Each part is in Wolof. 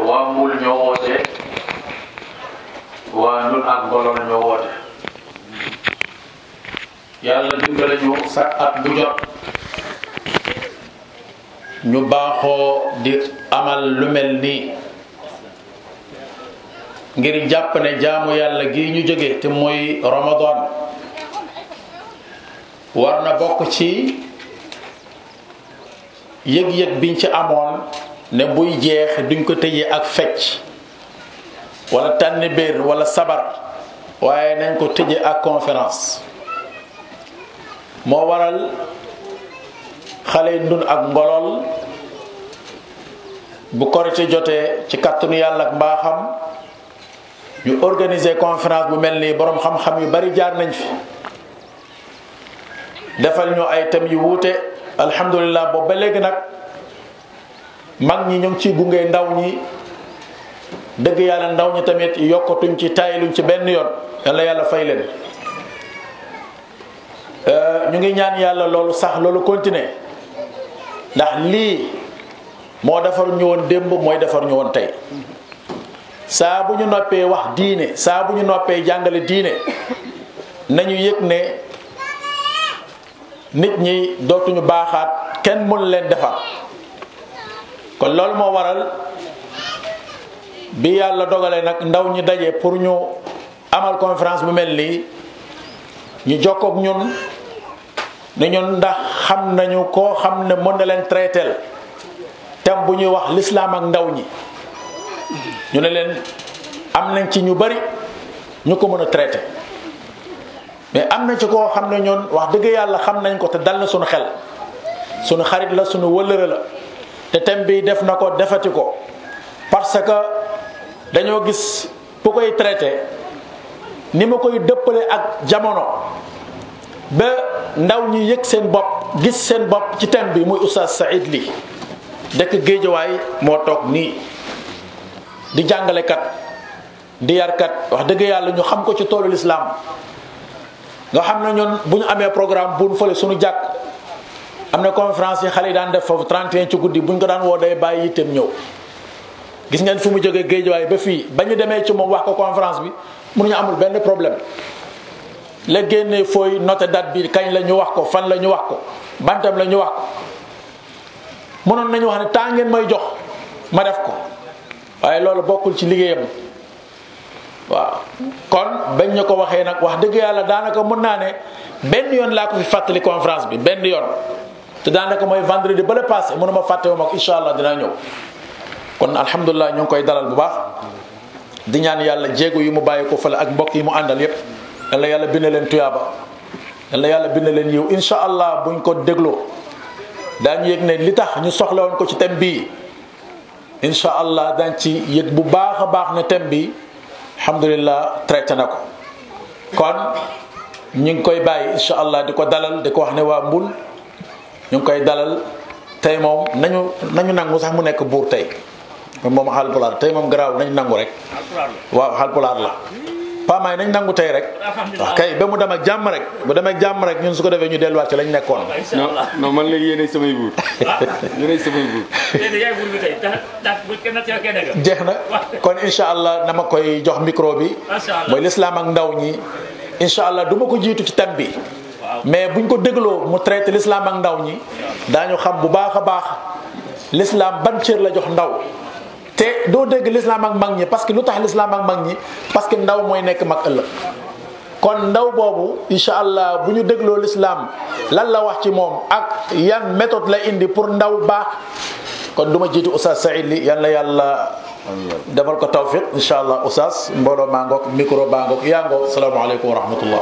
waa Mbul ñoo woote waa ñun ak Ngolol ñoo woote yàlla dimbale ñu sa at bu jot ñu baaxoo di amal lu mel nii ngir jàpp ne jaamu yàlla gi ñu jóge te mooy Ramadan war na bokk ci yëg-yëg biñ ci amoon ne buy jeex duñ ko tëjee ak fecc wala tànni biir wala sabar waaye nañ ko tëjee ak conférence moo waral xale yi ndun ak ngolol bu korite jotee ci kàttanu yàlla ak mbaaxam ñu organiser conférence bu mel nii boroom xam-xam yu bari jaar nañ fi defal ñu ay thèmes yu wuute alhamdulilah boobu ba léegi nag mag ñi ñu ngi ciy gunge ndaw ñi dëgg yàlla ndaw ñi tamit yokkatuñ ci tayluñ ci benn yoon yàlla yàlla fay leen ñu ngi ñaan yàlla loolu sax loolu continuer ndax lii moo defar ñu woon démb mooy defar ñu woon tey saa bu ñu noppee wax diine saa bu ñu noppee jàngale diine nañu yëg ne nit ñi dootuñu baaxaat kenn mënu leen defar kon loolu moo waral bi yàlla dogalee nag ndaw ñi daje pour ñu amal conférence bu mel nii ñu jokkook ñun ne ñun ndax xam nañu koo xam ne mën na leen traiteel thème bu ñuy wax l'islam ak ndaw ñi ñu ne leen am nañ ci ñu bari ñu ko mën a traité mais am na ci koo xam ne ñun wax dëgg yàlla xam nañ ko te dal na suñu xel suñu xarit la suñu wëllëre la te thème bi def na ko defati ko parce que dañoo gis bu koy traité ni ma koy dëppale ak jamono ba ndaw ñi yëg seen bopp gis seen bopp ci thème bi muy Oustaz Saïd Ly dëkk Géejawaay moo toog nii di jàngalekat di yarkat wax dëgg yàlla ñu xam ko ci toolu lislaam nga xam ne ñun bu ñu amee programme buñ fële suñu jàkk am na conférence yi xale yi daan def foofu 31 ci guddi bu ñu ko daan woo day bàyyi yitteem ñëw gis ngeen fu mu jógee géejawaay ba fii ba ñu demee ci moom wax ko conférence bi mënuñu amul benn problème la génnee fooy noté date bi kañ la ñu wax ko fan la ñu wax ko bantam la ñu wax ko mënoon nañu wax ne temps ngeen may jox ma def ko waaye loolu bokkul ci liggéeyam waaw kon bañ ñu ko waxee nag wax dëgg yàlla daanaka mën naa ne benn yoon laa ko fi fàttali conférence bi benn yoon te daanaka mooy vendredi ba le passé mënuma fàttewu ma ko incha allah dinaa ñëw kon alhamdulilah ñu ngi koy dalal bu baax di ñaan yàlla jéego yi mu bàyyi ko fële ak mbokk yi mu àndal yépp yàlla yàlla bind leen tuyaaba yàlla yàlla bind leen yiw incha allah buñ ko dégloo daañu yëg ne li tax ñu soxla woon ko ci thème bii incha allah dañ ci yëg bu baax a baax ne thème bi alhamdulilah traité na ko kon ñu ngi koy bàyyi incha allah di ko dalal di ko wax ne waa mbul ñu ngi koy dalal tey moom nañu nañu nangu sax mu nekk buur tey moom xalpulaar tey moom garaaw nañu nangu rek waaw xalpulaar la paamaay nañ nangu tey rek wax kay ba mu dem ak jàmm rek bu demee ak jàmm rek ñun su ko defee ñu delluwaat ci lañ nekkoon non non man léegi yéenay samay buur yéenay samay buur jeex na kon incha allah na ma koy jox micro bi mooy lislaam ak ndaw ñi incha allah du ma ko jiitu ci thème bi mais buñ ko dégloo mu traité l'islam ak ndaw ñi daañu xam bu baax a baax l'islam ban cër la jox ndaw te doo dégg l'islam ak mag ñi parce que lu tax l'islam ak mag ñi parce que ndaw mooy nekk mag ëllëg kon ndaw boobu incha allah bu ñu dégloo l'islam lan la wax ci moom ak yan méthode la indi pour ndaw baax kon du ma jiitu Oustaz Saïd Ly yal na yàlla defal ko tawfiq incha allah Oustaz mbooloo maa ngoog micro baa ngoog yaa ngoog salaamaaleykum wa rahmatullah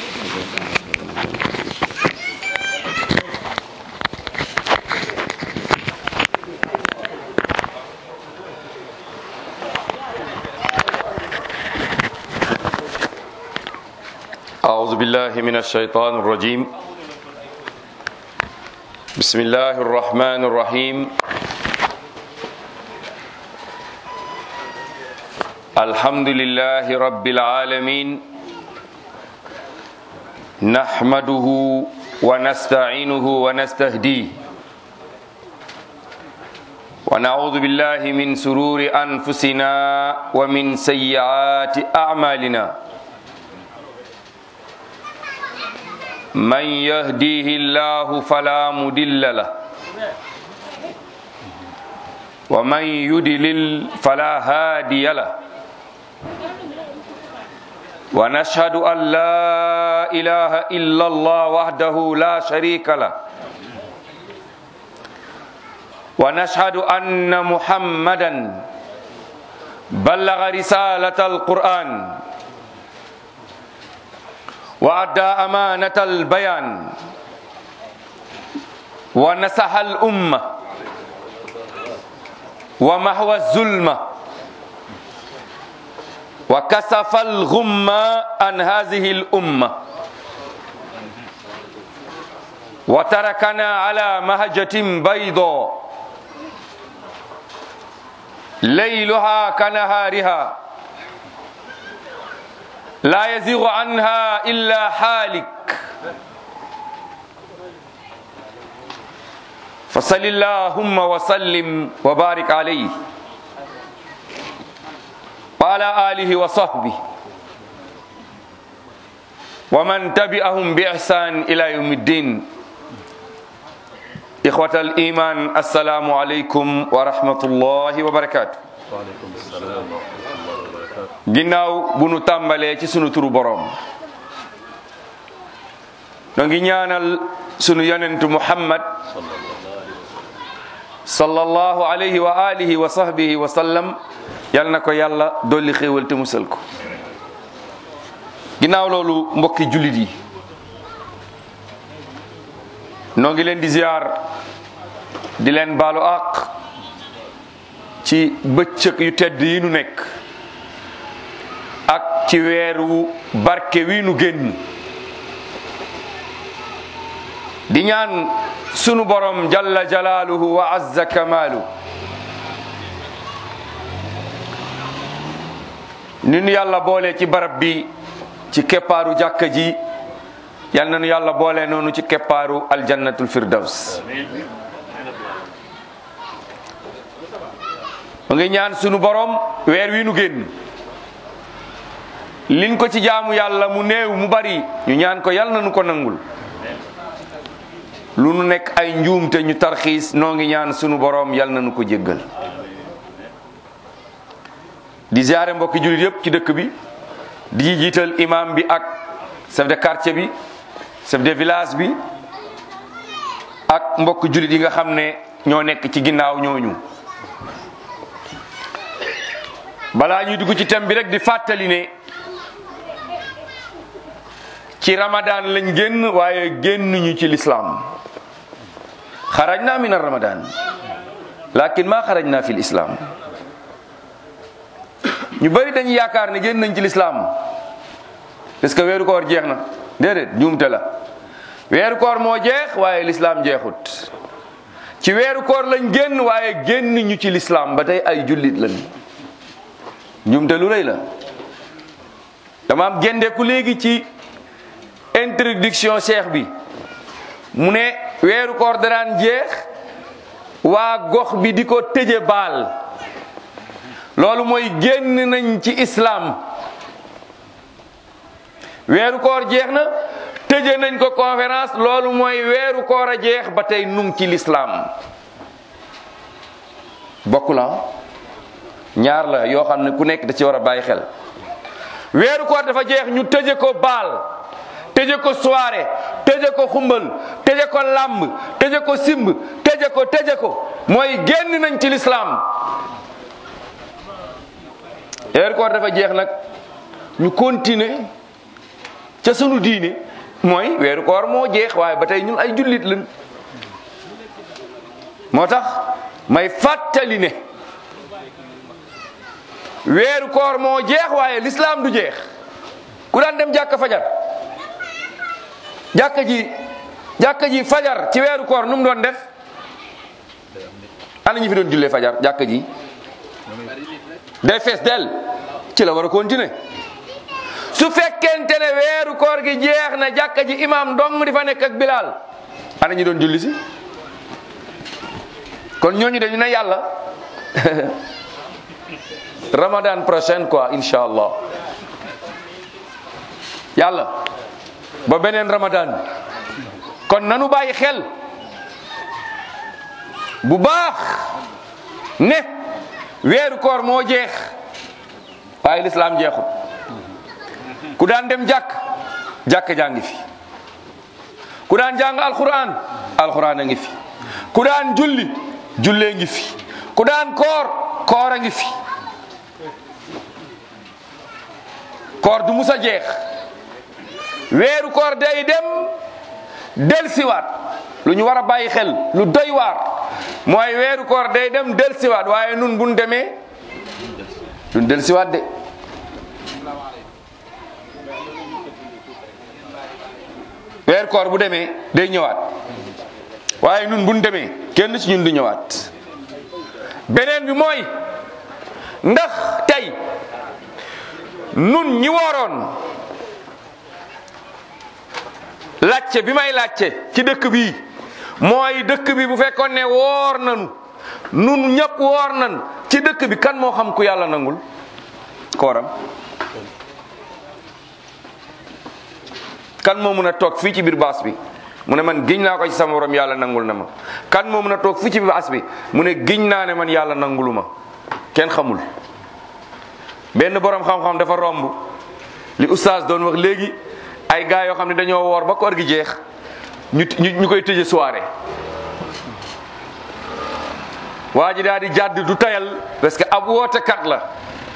أعوذ بالله من الشيطان الرجيم بسم الله الرحمن الرحيم الحمد لله رب العالمين نحمده ونستعينه ونستهديه ونعوذ بالله من سرور أنفسنا ومن سيئات أعمالنا من يهديه الله فلا مضل له ومن يضلل فلا هادي له ونشهد أن لا إله إلا الله وحده لا شريك له ونشهد أن محمدا بلغ رسالة القرآن وأدى أمانة البيان ونصح الأمة ومحو الظلمة وكسف الغمة عن هذه الأمة وتركنا على مهجة بيضاء ليلها كنهارها لا يزيغ عنها إلا حالك فصل اللهم وسلم وبارك عليه وعلى آله وصحبه ومن تبعهم بإحسان إلى يوم الدين إخوة الإيمان السلام عليكم ورحمة الله وبركاته ginnaaw bu nu tàmbalee ci sunu turu boroom noo ngi ñaanal sunu yonentu muhammad sallallahu alayhi wa alihi wa sahbihi wa sallam yal na ko yàlla dolli xéewal te musal ko ginnaaw loolu mbokki jullit yi noo ngi leen di ziar di leen baalu àq ci bëccëg yu tedd yi nu nekk ak ci weeru barke wi nu génn di ñaan sunu borom jalla jalaaluhu wa azza kamaalu ni nu yàlla boole ci barab bi ci keppaaru jàkka ji yal na nu yàlla boole noonu ci keppaaru aljannatul firdaws mu ngi ñaan sunu borom weer wi nu génn liñ ko ci jaamu yàlla mu néew mu bari ñu ñaan ko yal na nu ko nangul lu nu nekk ay njuumte ñu tarxiis noo ngi ñaan sunu borom yal na nu ko jéggal di ziare mbokki jullit yépp ci dëkk bi di jiital imam bi ak chef de quartier bi chef de village bi ak mbokk jullit yi nga xam ne ñoo nekk ci ginnaaw ñooñu balaa ñuy dugg ci thème bi rek di fàttali ne ci ramadan lañ génn waaye génnuñu ci lislaam xarajna min ramadan lakin ma xarajna fi lislaam ñu bëri dañuy yaakaar ne génn nañ ci lislaam parce que weeru koor jeex na déedéet juumte la weeru koor moo jeex waaye lislaam jeexut ci weeru koor lañ génn waaye génn ñu ci lislaam ba tey ay jullit lañ juumte lu rëy la dama am gendeeku léegi ci introduction cheikh bi mu ne weeru koor daraan jeex waa gox bi di ko tëje baal loolu mooy génn nañ ci islam weeru koor jeex na tëje nañ ko conférence loolu mooy weeru koor a jeex ba tey nung ci l'islam bokk la ñaar la yoo xam ne ku nekk da ci war a bàyyi xel weeru koor dafa jeex ñu tëje ko baal tëje ko soirée tëje ko xumbal tëje ko làmb tëje ko simb tëje ko tëje ko mooy génn nañ ci l'islam weeru koor dafa jeex nag ñu continuer ca sunu diine mooy weeru koor moo jeex waaye ba tey ñun ay jullit lañ moo tax may fàttali ne weeru koor moo jeex waaye l'islam du jeex ku daan dem jàkka fajar jàkka ji jàkka ji fajar ci weeru koor nu mu doon def ana ñu fi doon jullee fajar jàkka ji day fees del ci la war a continuer su fekkente ne weeru koor gi jeex na jàkka ji imam dong di fa nekk ak bilal ana ñu doon julli si kon ñooñu dañu ne yàlla ramadan prochaine quoi incha allah yàlla ba beneen ramadan kon nanu bàyyi xel bu baax ne weeru koor moo jeex waaye lislaam jeexut ku daan dem jàkk jàkk jaa ngi fi ku daan jàng alquran alquran a ngi fi ku daan julli jullee ngi fi ku daan koor koor a ngi fi koor du musa jeex weeru koor day dem delsiwaat lu ñu war a bàyyi xel lu doy waar mooy weeru koor day dem delsiwaat waaye nun buñ demee duñ delsiwaat de weeru koor bu demee day ñëwaat waaye nun buñ demee kenn ci ñun du ñëwaat beneen bi mooy ndax tey nun ñi wooroon làcce bi may làcce ci dëkk bi mooy dëkk bi bu fekkoon ne woor nanu nun ñëpp woor nan ci dëkk bi kan moo xam ku yàlla nangul kooram kan moo mun a toog fii ci biir baas bi mu ne man giñ naa ko ci sama borom yàlla nangul na ma kan moo mun a toog fii ci biir baas bi mu ne giñ naa ne man yàlla nangulu ma kenn xamul benn borom xam-xam dafa romb li oustaz doon wax léegi ay gars yoo xam ne dañoo woor ba koor gi jeex ñu ñu koy tëje soirée waa ji daal di jàdd du tayal parce que ab wootekat la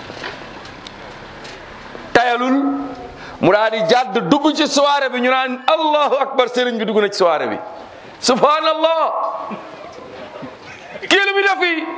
tayalul mu daal di jàdd dugg ci soirée bi ñu naan allahu akbar sëriñ bi dugg na ci soirée bi subhanallah kii lu mi def fii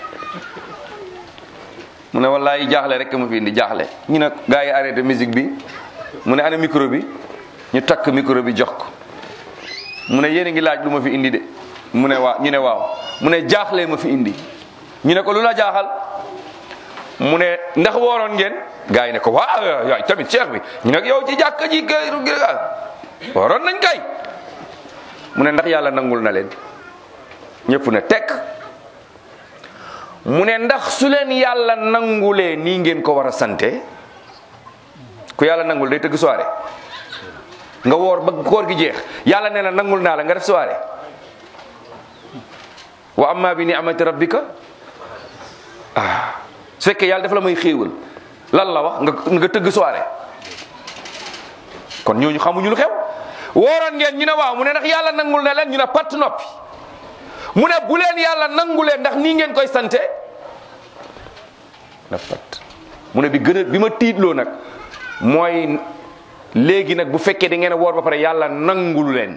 mu ne wallahi jaaxle rek ma fi indi jaaxle ñu ne gars yi arrêté musique bi mu ne ana micro bi ñu takk micro bi jox ko mu ne yéen a ngi laaj lu ma fi indi de mu ne waa ñu ne waaw mu ne jaaxle ma fi indi ñu ne ko lu la jaaxal mu ne ndax wooroon ngeen gars yi ne ko waaw yaay tamit cheikh bi ñu ne yow ci jàkka ji kay wooroon nañ kay mu ne ndax yàlla nangul na leen ñëpp ne tekk mu ne ndax su leen yàlla nangulee nii ngeen ko war a sante ku yàlla nangul day tëgg soirée nga woor ba koor gi jeex yàlla nee na nangul naa la nga def soirée wa amma bi ni'mati rabbika ah su fekkee yàlla dafa la may xéewal lan la wax nga nga tëgg soirée kon ñooñu xamuñu lu xew wooroon ngeen ñu ne waaw mu ne ndax yàlla nangul na leen ñu ne patt noppi mu ne bu leen yàlla nangulee ndax nii ngeen koy sante na pat mu ne bi gën a bi ma tiitloo nag mooy léegi nag bu fekkee da ngeen a woor ba pare yàlla nangulu leen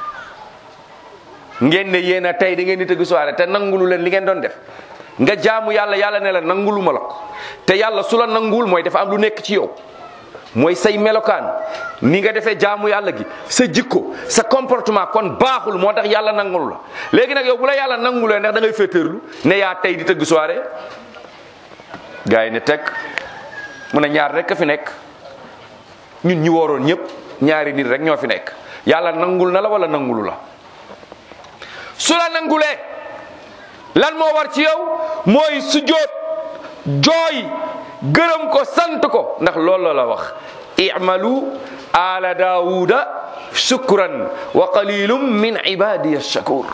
ngeen ne yéen a tey da ngeen di tëgg soirée te nangulu leen li ngeen doon def nga jaamu yàlla yàlla ne la nangulu ma la ko te yàlla su la nanguwul mooy dafa am lu nekk ci yow mooy say melokaan ni nga defee jaamu yàlla gi sa jikko sa comportement kon baaxul moo tax yàlla nangulu la léegi nag yow bu la yàlla nangulee ndax da ngay féeteerlu ne yaa tey di tëgg soirée gars yi ne teg mu ne ñaar rek a fi nekk ñun ñi wooroon ñëpp ñaari nit rek ñoo fi nekk yàlla nangul na la wala nangulu la su la nangulee lan moo war ci yow mooy sujjóot jooy gërëm ko sant ko ndax loolu la la wax i'malu ala daawuda shukran wa qalilum min ibadiya shakur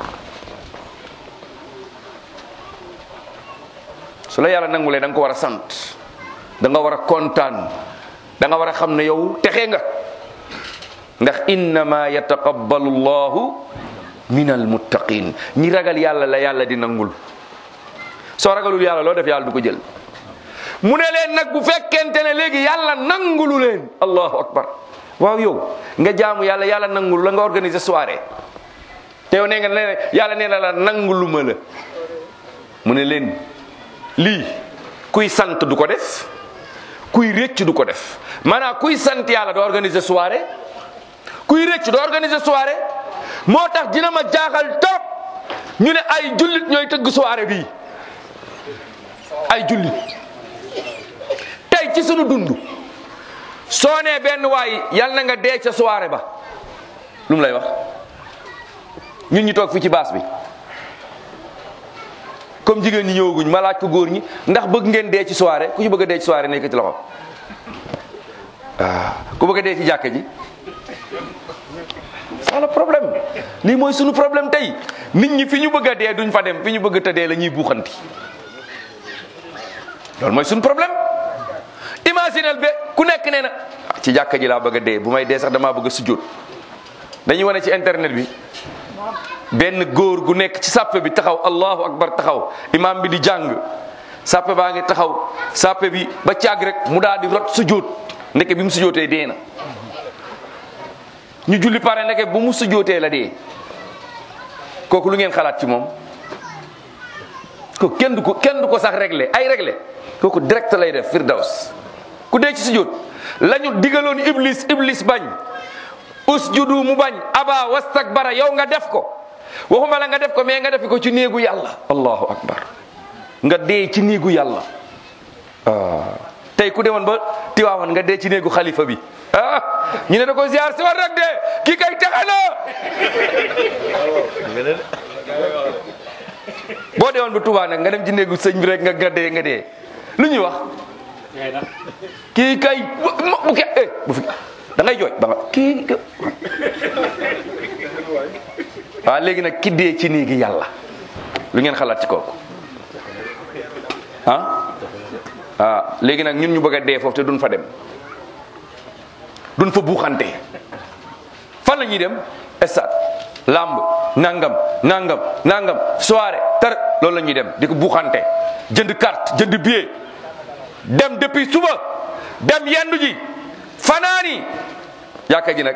su la yàlla nangulee da nga ko war a sant da nga war a kontaan da nga war a xam ne yow texe nga ndax innama yataqabbalu llahu min almuttaqin ñi ragal yàlla la yàlla di nangul soo ragalul yàlla loo def yàlla du ko jël mu ne leen nag bu fekkente ne léegi yàlla nangulu leen allahu akbar waaw yow nga jaamu yàlla yàlla nangulu la nga organiser soirée te yow nee nga ne yàlla nee na la nanguluma la mu ne leen lii kuy sant du ko def kuy rëcc du ko def maanaam kuy sant yàlla doo organiser soirée kuy rëcc doo organiser soirée moo tax dina ma jaaxal trop ñu ne ay jullit ñooy tëgg soirée bii ay jullit tey ci sunu dund soo nee benn waay yal na nga dee ca soirée ba lu mu lay wax ñun ñu toog fii ci baas bi comme jigéen ñi ñëwaguñ ma laaj ko góor ñi ndax bëgg ngeen dee ci soirée ku ci bëgg a dee ci soirée nekk ci loxo waaw ku bëgg a dee ci jàkka ji c'est le problème lii mooy sunu problème tey nit ñi fi ñu bëgg a dee duñ fa dem fi ñu bëgg a tëddee la ñuy buuxanti loolu mooy sunu problème imaginel be ku nekk nee na ci jàkka ji laa bëgg a dee bu may dee sax damaa bëgg a sujjóot dañuy wane ci internet bi benn góor gu nekk ci sàppe bi taxaw allahu akbar taxaw imam bi di jàng sàppe baa ngi taxaw sàppe bi ba caag rek mu daal di rot sujjóot ndeke bi mu sujjóotee dee na ñu julli pare ndeke bu mu sujjóotee la dee kooku lu ngeen xalaat ci moom ko kenn du ko kenn du ko sax réglé ay réglé kooku direct lay def firdaws ku dee ci sujjóot lañu digaloon iblis iblis bañ usjudu mu bañ aba wastakbara yow nga def ko waxuma la nga def ko mais nga def ko ci néegu yàlla allahu akbar nga dee ci néegu yàlla ah tey ku demoon ba tiwaawan nga dee ci néegu xalifa bi ah ñu ne da ko ziar si war rek de kii kay texe na boo deewoon ba Tuubaa nag nga dem ci néegu sëñ bi rek nga nga dee nga dee lu ñuy wax kii kay bu ke eh bu fi da ngay jooy ba nga kii waaw léegi nag ki dee ci néegi yàlla lu ngeen xalaat ci kooku ah ah léegi nag ñun ñu bëgg a dee foofu te duñ fa dem duñ fa buuxante fan la ñuy dem stade lamb nangam nangam nangam soirée tar loolu la ñuy dem di ko buuxante jënd carte jënd billet dem depuis suba dem yendu ji fanaani yàkka ji nag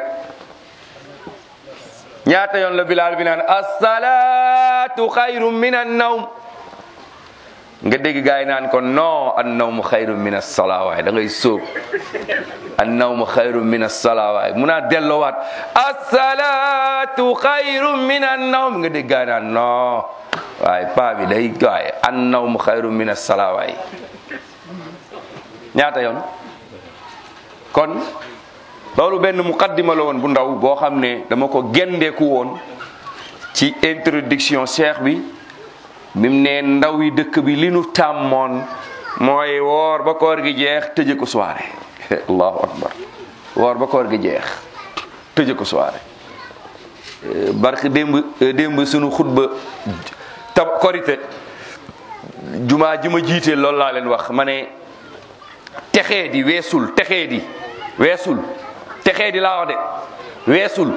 ñaata yoon la bilaal bi naan asalaatu xayrum min an nawm nga dégg gars yi naan ko non an nawmu xayrum min as-salaa waaye da ngay sóob an nawmu xayrum min as-salaa waaye mun naa delloowaat asalaatu xayrum min an nawm nga dégg gars yi naan non waaye paa bi day waaye an nawmu xayrum min as-salaa waaye ñaata yoon kon loolu benn muqaddima la woon bu ndaw boo xam ne dama ko gendeeku woon ci introduction cheikh bi bim ne ndaw yi dëkk bi li nu tàmmoon mooy woor ba koor gi jeex tëje ko soirée allahu akbar woor ba koor gi jeex tëje ko soirée barke démb démb sunu xutba tab korite jumaa ji ma jiite loolu laa leen wax ma ne texee di weesul texee di weesul texee di laa wax de weesul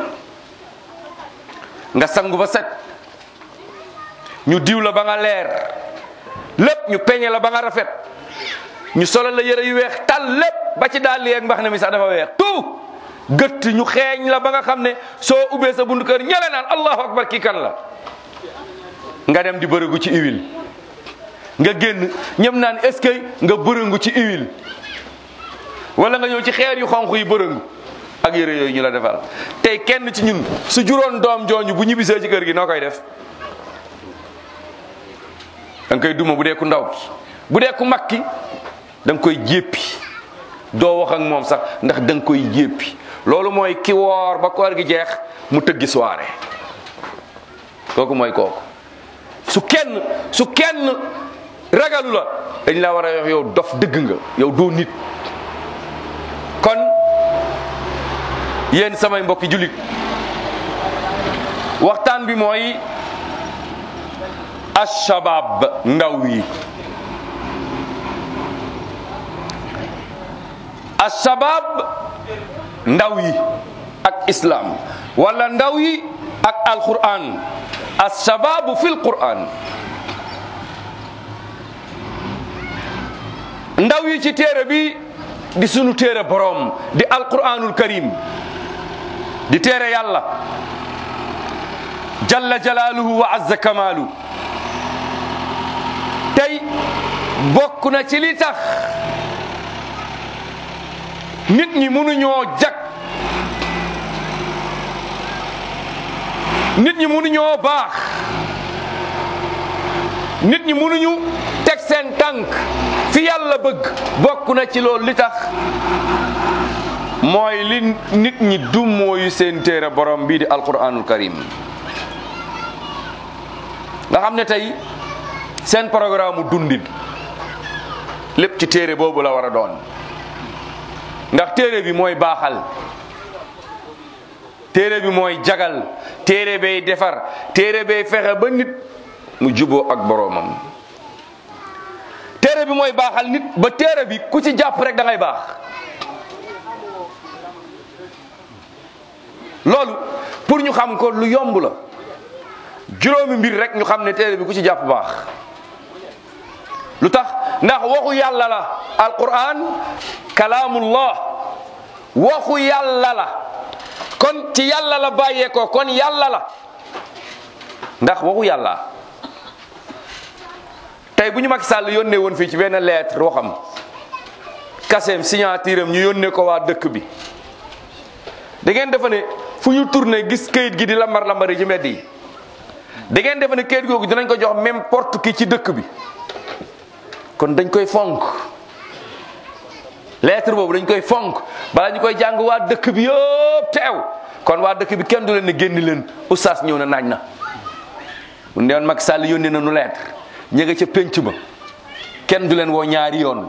nga sangu ba set ñu diw la ba nga leer lépp ñu peñe la ba nga rafet ñu solal la yëre yu weex tal lépp ba ci dàll yeeg mbax ne mi sax dafa weex tout gëtt ñu xeeñ la ba nga xam ne soo ubbee sa buntu kër ñele naan allahu akbar kii kan la nga dem di bërëgu ci huile nga génn ñëm naan est-ce que nga bërëngu ci huile wala nga ñëw ci xeer yu xonq yi bërëngu ak yëre yooyu ñu la defal tey kenn ci ñun su juróon doom jooñu bu ñibbisee ci kër gi noo koy def da nga koy duma bu dee ku ndaw ki bu dee ku mag ki da nga koy jéppi doo wax ak moom sax ndax da nga koy jéppi loolu mooy ki woor ba koor gi jeex mu tëggi soirée kooku mooy kooku su kenn su kenn ragalu la dañ la war a wax yow dof dëgg nga yow doo nit kon yéen samay mbokki jullit waxtaan bi mooy ashabab ndaw yi ashabab ndaw yi ak islam wala ndaw yi ak alquran ashababu fil quran ndaw yi ci téere bi di sunu téere boroom di alquranul karim di téere yàlla jalla jalaaluhu wa azza kamaalu tey bokk na ci li tax nit ñi mënuñoo jag nit ñi mënuñoo baax nit ñi mënuñu teg seen tànk fi yàlla bëgg bokk na ci loolu li tax mooy li nit ñi dummóoyu seen téere borom bii di alquranul karim nga xam ne tey seen programme mu dundin lépp ci téere boobu la war a doon ndax téere bi mooy baaxal téere bi mooy jagal téere bay defar téere bay fexe ba nit mu juboo ak boroomam téere bi mooy baaxal nit ba téere bi ku ci jàpp rek da ngay baax loolu pour ñu xam ko lu yomb la juróomi mbir rek ñu xam ne téere bi ku ci jàpp baax lu tax ndax waxu yàlla la alquran kalaamullah waxu yàlla la kon ci yàlla la bàyyeekoo kon yàlla la ndax waxu yàlla tey bu ñu Macky Sall yónnee woon fii ci benn lettre waxam kaseem signature am ñu yónnee ko waa dëkk bi da ngeen defe ne fu ñu tourné gis kayit gi di lambar lambari ci mbedd yi da ngeen defe ne kayit googu dinañ ko jox n'importe qui ci dëkk bi kon dañ koy fonk lettre boobu dañ koy fonk bala ñu koy jàng waa dëkk bi yëpp teew kon waa dëkk bi kenn du leen ne génn leen oustaz ñëw na naaj na bu ndeewoon Macky Sall yónnee na nu lettre ña nga ca pénc ba kenn du leen woo ñaari yoon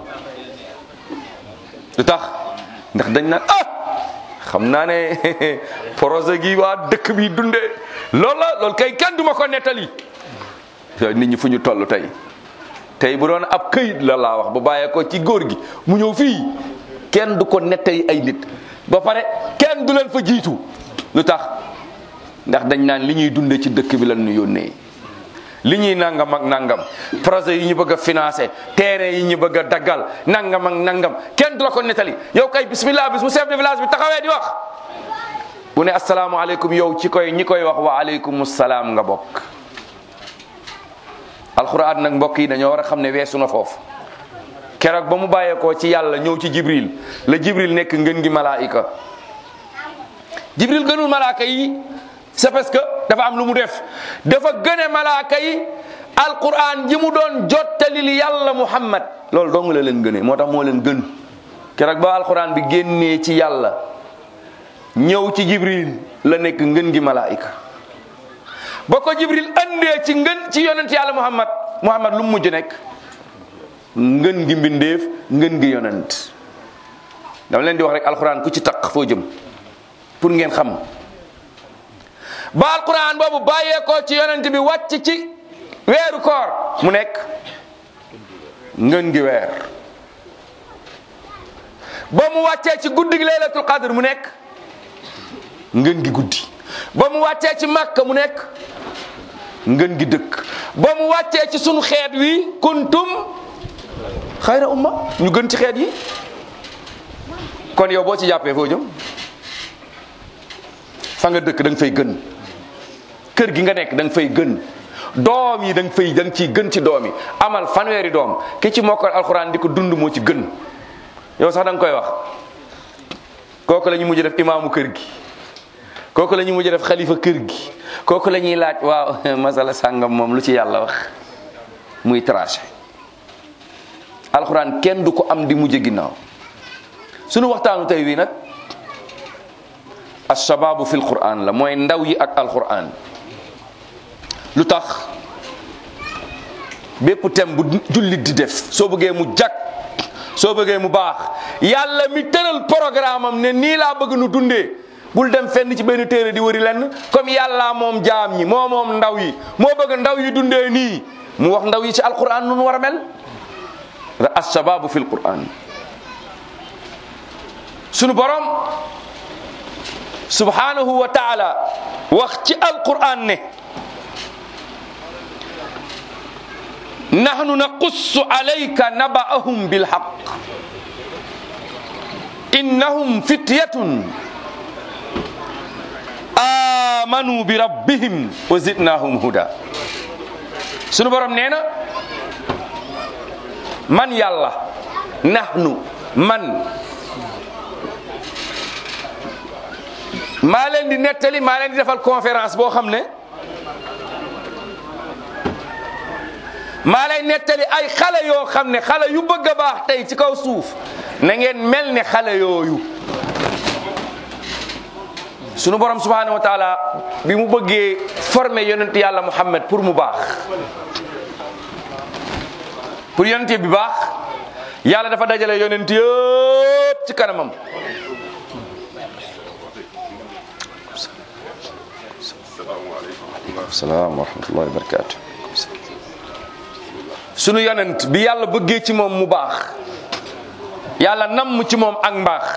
lu tax ndax dañ naan ah xam naa ne projet gi waa dëkk bi dundee loolu la loolu kay kenn duma ko nettali nit ñi fu ñu toll tey tey bu doon ab këyit la laa wax bu bàyyee ko ci góor gi mu ñëw fii kenn du ko nettali ay nit ba pare kenn du leen fa jiitu lu tax ndax dañ naan li ñuy dunde ci dëkk bi lan ñu yónnee li ñuy nangam ak nangam projet yi ñu bëgg a financé terrain yi ñu bëgg a daggal nangam ak nangam kenn du la ko nettali yow kay bismillah bis mu chef de village bi taxawee di wax bu ne asalaamaaleykum yow ci koy ñi koy wax wa aleykum salaam nga bokk alxuraan nag mbokk yi dañoo war a xam ne weesu na foofu keroog ba mu bàyyeekoo ci yàlla ñëw ci jibril la jibril nekk ngën gi malaayika jibril gënul malaaka yi c'est parce que dafa am lu mu def dafa gëne malaaka yi alquran ji mu doon jottalil yàlla muhammad loolu dong la leen gëne moo tax moo leen gën keroog ba alquran bi génnee ci yàlla ñëw ci jibril la nekk ngën gi malaayika ba ko jibril andee ci ngën ci yonent yàlla muhammad muhammad lu mu mujj nekk ngën gi mbindeef ngën gi yonent dama leen di wax rek alquran ku ci taq foo jëm pour ngeen xam ba alquran boobu bàyyeekoo ci yonent bi wàcc ci weeru koor mu nekk ngën gi weer ba mu wàccee ci guddi gi laylatul qadr mu nekk ngën gi guddi ba mu wàccee ci makka mu nekk ngën gi dëkk ba mu wàccee ci sunu xeet wi kuntum xayra umma ñu gën ci xeet yi kon yow boo ci jàppee foo jëm fa nga dëkk da nga fay gën kër gi nga nekk da nga fay gën doom yi da nga fay da nga ciy gën ci doom yi amal fanweeri doom ki ci mokkal alxuraan di ko dund moo ci gën yow sax da nga koy wax kooku la ñu mujj def imaamu kër gi kooku la ñu mujj def xalifa kër gi kooku la ñuy laaj waaw masala sàngam moom lu ci yàlla wax muy traché alxuraan kenn du ko am di mujj ginnaaw sunu waxtaanu tey wi nag ashababu fi alquran la mooy ndaw yi ak alquran lu tax bépp thème bu jullit di def soo bëggee mu jag soo bëggee mu baax yàlla mi tëral programme am ne nii laa bëgg nu dundee bul dem fenn ci benn téere di wëri lenn comme yàlla moom jaam ñi moo moom ndaw yi moo bëgg ndaw yi dundee nii mu wax ndaw yi ci alquran nu mu war a mel ashababu fi alquran sunu borom subhanahu wa taala wax ci alquran ne nahnu naqussu alayka naba'ahum bilhaq innahum fityatun amanu bi rabbihim wa zidnahum huda sunu borom nee na man yàlla nahnu man maa leen di nettali maa leen di defal conférence boo xam ne maa lay nettali ay xale yoo xam ne xale yu bëgg a baax tey ci kaw suuf na ngeen mel ne xale yooyu sunu borom subhanahu wa taala bi mu bëggee former yonent yàlla Muhammad pour mu baax pour yonent bi baax yàlla dafa dajale yonent yëpp ci kanamam salaam wa rahmatullahi wa barakatu sunu yonent bi yàlla bëggee ci moom mu baax yàlla namm ci moom ak mbaax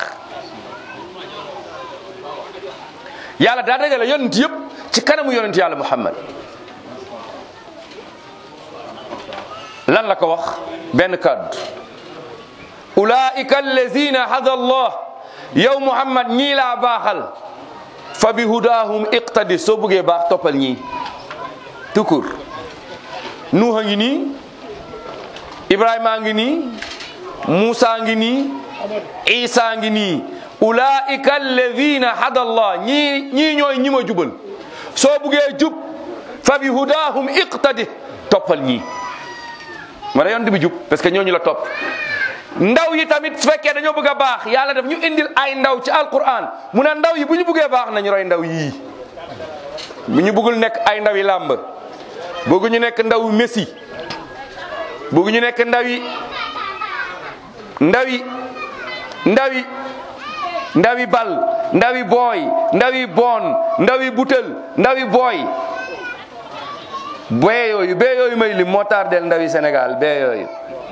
yàlla daa dajale yonent yëpp ci kanamu yonent yàlla muhammad lan la ko wax benn kàddu ulaika allazina hada allah yow muhammad ñii laa baaxal fa bi hudahum iqtadi soo bëggee baax toppal ñii tukur nuuxa ngi nii ibrahima ngi nii muusa ngi nii isa ngi nii ulaika alladina hada allah ñii ñii ñooy ñi ma jubal soo buggee jub fa bi hudahum iqtadi toppal ñii ma da yonent bi jub parce que ñooñu la topp ndaw yi tamit su fekkee dañoo bëgg a baax yàlla daf ñu indil ay ndaw ci alquran mu ne ndaw yi bu ñu bëggee baax nañu roy ndaw yii bu ñu bëggul nekk ay ndaw yi làmb bëggu ñu nekk ndaw yu Messi bëggu ñu nekk ndaw yi ndaw yi ndaw yi ndaw yi bal ndaw yi booy ndaw yi boon ndaw yi butel ndaw yi booy bee yooyu bee yooyu may lim moo tardel ndaw yi Sénégal bee yooyu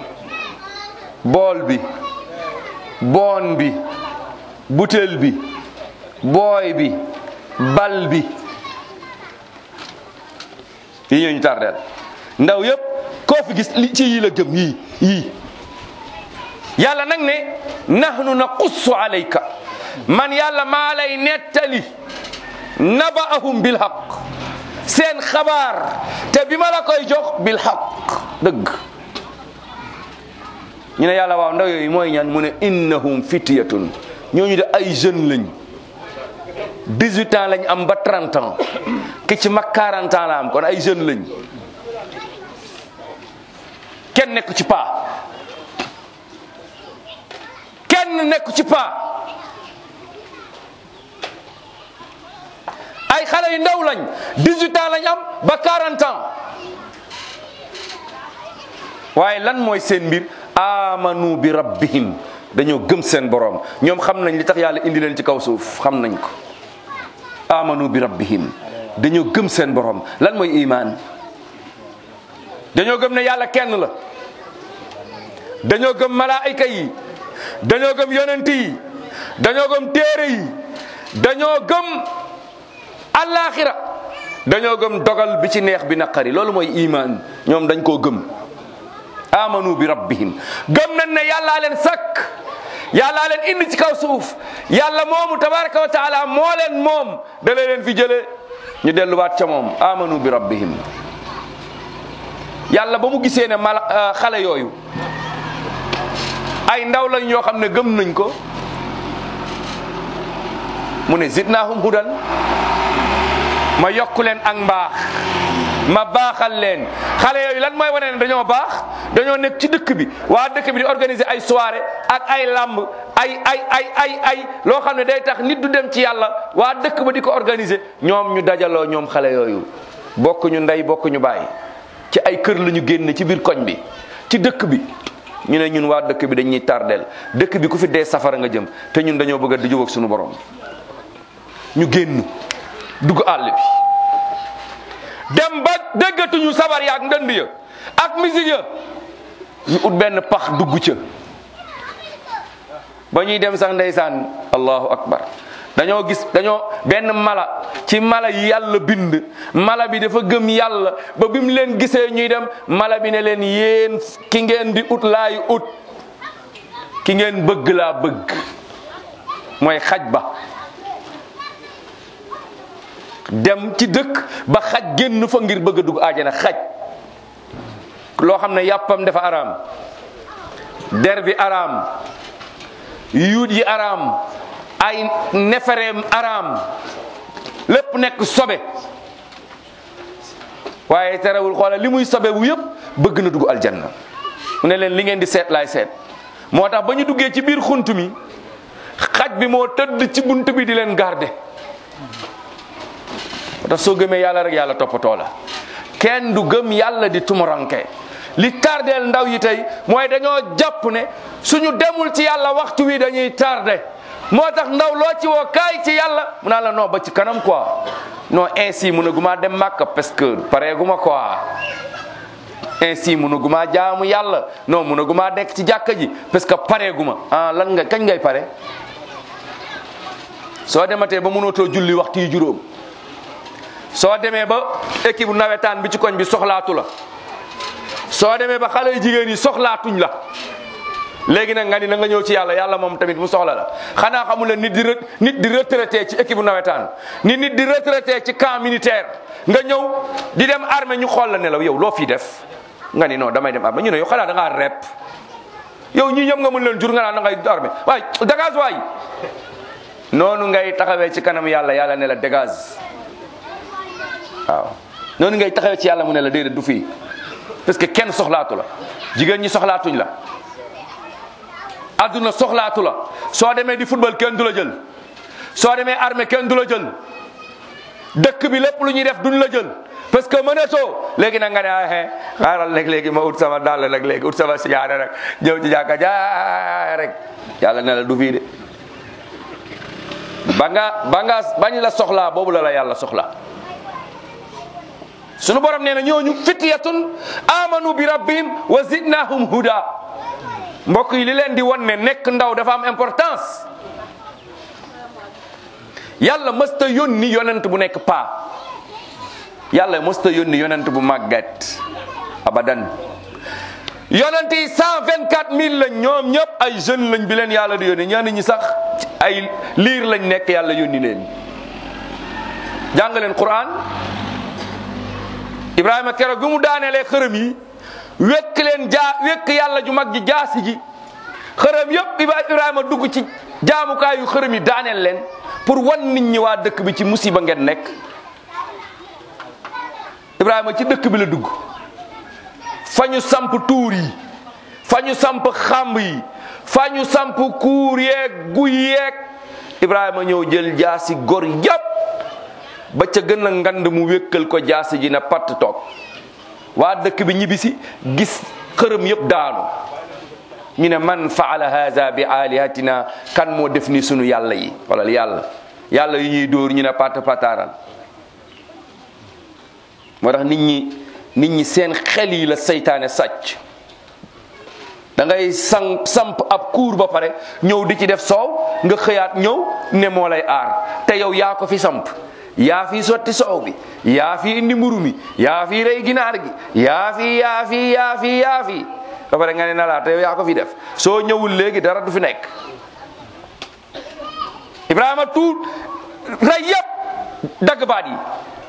bool bi boon bi butel bi booy bi bal bi yi ñooñu tardel ndaw yëpp koo fi gis li ci yii la jëm yii yii yàlla nag ne nahnu naqussu alayka man yàlla maa lay nettali nabaahum bil haq seen xabaar te bi ma la koy jox bil haq dëgg ñu ne yàlla waaw ndaw yooyu mooy ñaan mu ne innahum fityatun ñooñu de ay jeunes lañ 18 ans lañ am ba 30 ans ki ci mag 40 ans la am kon ay jeunes lañ kenn nekku ci paa kenn nekku ci paa ay xale yu ndaw lañ 18 ans lañ am ba 40 ans waaye lan mooy seen mbir amanu bi rabbihim dañoo gëm seen borom ñoom xam nañ li tax yàlla indi leen ci kaw suuf xam nañ ko amanu bi rabbihim dañoo gëm seen borom lan mooy iman dañoo gëm ne yàlla kenn la dañoo gëm malaayika yi dañoo gëm yonent yi dañoo gëm téere yi dañoo gëm alaxira dañoo gëm dogal bi ci neex bi naqari loolu mooy iman ñoom dañ koo gëm amanu bi rabbihim gëm nañ ne yàllaa leen sakk yàllaa leen indi ci kaw suuf yàlla moomu tabaraka wa taala moo leen moom da leen fi jële ñu delluwaat ca moom amanu bi rabbihim yàlla ba mu gisee ne mala xale yooyu ay ndaw lañ yoo xam ne gëm nañ ko mu ne zidnahum hudan ma yokku leen ak mbaax ma baaxal leen xale yooyu lan mooy wane ne dañoo baax dañoo nekk ci dëkk bi waa dëkk bi di organiser ay soirée ak ay lamb ay ay ay ay ay loo xam ne day tax nit du dem ci yàlla waa dëkk ba di ko organiser ñoom ñu dajaloo ñoom xale yooyu bokk ñu ndey bokk ñu bàyyi ci ay kër la ñu génn ci biir koñ bi ci dëkk bi ñu ne ñun waa dëkk bi dañuy tardeel dëkk bi ku fi dee safara nga jëm te ñun dañoo bëgg a di jóg ak suñu borom ñu génn dugg àll bi dem ba déggatuñu sabar ya ak ndënd ya ak musique ya ñu ut benn pax dugg ca ba ñuy dem sax ndeysaan allahu akbar dañoo gis dañoo benn mala ci mala yi yàlla bind mala bi dafa gëm yàlla ba bi mu leen gisee ñuy dem mala bi ne leen yéen ki ngeen di ut laay ut ki ngeen bëgg laa bëgg mooy xaj ba dem ci dëkk ba xaj génn fa ngir bëgg a dugg aajana xaj loo xam ne yàppam dafa araam der bi araam yuut yi araam ay nefereem araam lépp nekk sobe waaye terewul xoola li muy sobe bu yëpp bëgg na dugg aljanna mu ne leen li ngeen di seet laay seet moo tax ba ñu duggee ci biir xunt mi xaj bi moo tëdd ci bunt bi di leen garder moo tax soo gëmee yàlla rek yàlla toppatoo la kenn du gëm yàlla di tumuranke li tardeel ndaw yi tey mooy dañoo jàpp ne suñu demul ci yàlla waxtu wi dañuy tardé moo tax ndaw loo ci woo kaay ci yàlla mu naan la non ba ci kanam quoi non ainsi mun a gumaa dem màkk parce que pareeguma quoi ainsi mun a gumaa jaamu yàlla non mun a gumaa nekk ci jàkka ji parce que pareeguma ah lan nga kañ ngay pare soo dematee ba mënootoo julli waxtu yi juróom soo demee ba équipe nawetaan bi ci koñ bi soxlaatu la soo demee ba xale yu jigéen yi soxlaatuñ la léegi nag nga ni na nga ñëw ci yàlla yàlla moom tamit mu soxla la xanaa xamul la nit di re- nit di retraité ci équipe nawetaan ni nit di retraité ci camp militaire nga ñëw di dem armée ñu xool la ne la yow loo fii def nga ni non damay dem armée ñu ne yow xanaa da ngaa rep yow ñii ñëpp nga mën leen jur nga naan da ngay armée waay dégage waay noonu ngay taxawee ci kanam yàlla yàlla ne la dégage waaw noonu ngay taxawee ci yàlla mu ne la déedéet du fii parce que kenn soxlaatu la jigéen ñi soxlaatuñ la adduna soxlaatu la soo demee di football kenn du la jël soo demee armée kenn du la jël dëkk bi lépp lu ñuy def duñ la jël parce que mënatoo léegi nag nga ne ah xaaral nag léegi ma ut sama dàll nag léegi ut sama sigaare rek ñëw ci jàkka ja rek yàlla ne la du fii de ba nga ba nga bañ la soxlaa boobu la la yàlla soxla sunu borom nee na ñooñu fityatun amanu bi rabbihim wa zidnahum huda mbokk yi li leen di wan ne nekk ndaw dafa am importance yàlla mësta yónni yonent bu nekk paa yàlla mësta yónni yonent bu màggat abadan yonent yi cent vingt quatre mille lañ ñoom ñëpp ay jeunes lañ bi leen yàlla di yónni ñenn ñi sax ay liir lañ nekk yàlla yónni leen jàng leen Quran Ibrahima keroog bi mu daanelee xërëm yi wekk leen jaa wekk yàlla ju mag ji jaasi ji xërëm yëpp Ibrahima dugg ci jaamukaayu xërëm yi daaneel leen pour wan nit ñi waa dëkk bi ci musiba ngeen nekk Ibrahima ci dëkk bi la dugg fa ñu samp tuur yi fa ñu samp xamb yi fa ñu samp kuur yeeg guy yeeg Ibrahima ñëw jël jaasi gor yëpp ba ca gën a ngand mu wékkal ko jaasi ji na patt toog waa dëkk bi ñibbisi gis xërëm yëpp daanu ñu ne man faala haza bi alihatina kan moo def ni sunu yàlla yi wala yàlla yàlla yu ñuy dóor ñu ne patt pataaral moo tax nit ñi nit ñi seen xel yi la seytaane sàcc da ngay sang samp ab kuur ba pare ñëw di ci def soow nga xëyaat ñëw ne moo lay aar te yow yaa ko fi samp yaa fi sotti soow bi yaa fi indi mburu mi yaa fi rey ginaar gi yaa fi yaa fi yaa fi yaa fi ba pare nga ne na laa te yow yaa ko fi def soo ñëwul léegi dara du fi nekk Ibrahima tuut rey yëpp dagg baat yi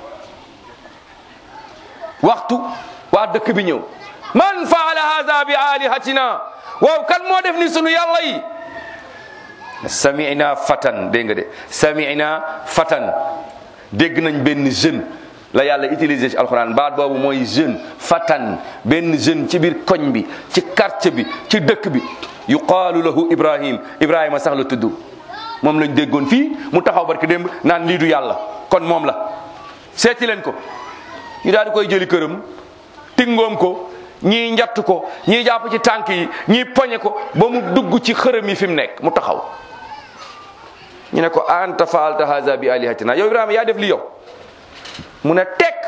waxtu waa dëkk bi ñëw man faala hada bi alihatina waaw kan moo def ni sunu yàlla yi samina fatan dégg nga de samina fatan dégg nañ benn jeune la yàlla utilisé ci alxuraan baat boobu mooy jeune fatan benn jeune ci biir koñ bi ci quartier bi ci dëkk bi yuqaalu lahu ibrahim ibrahima sax la tudd moom lañ déggoon fii mu taxaw barki démb naan lii du yàlla kon moom la seeti leen ko ñu daal di koy jëli këram tingoom ko ñii njatt ko ñii jàpp ci tànk yi ñii poñe ko ba mu dugg ci xërëm yi fi mu nekk mu taxaw ñu ne ko anta faalta haza bi alihatina yow ibrahima yaa def li yow mu ne tekk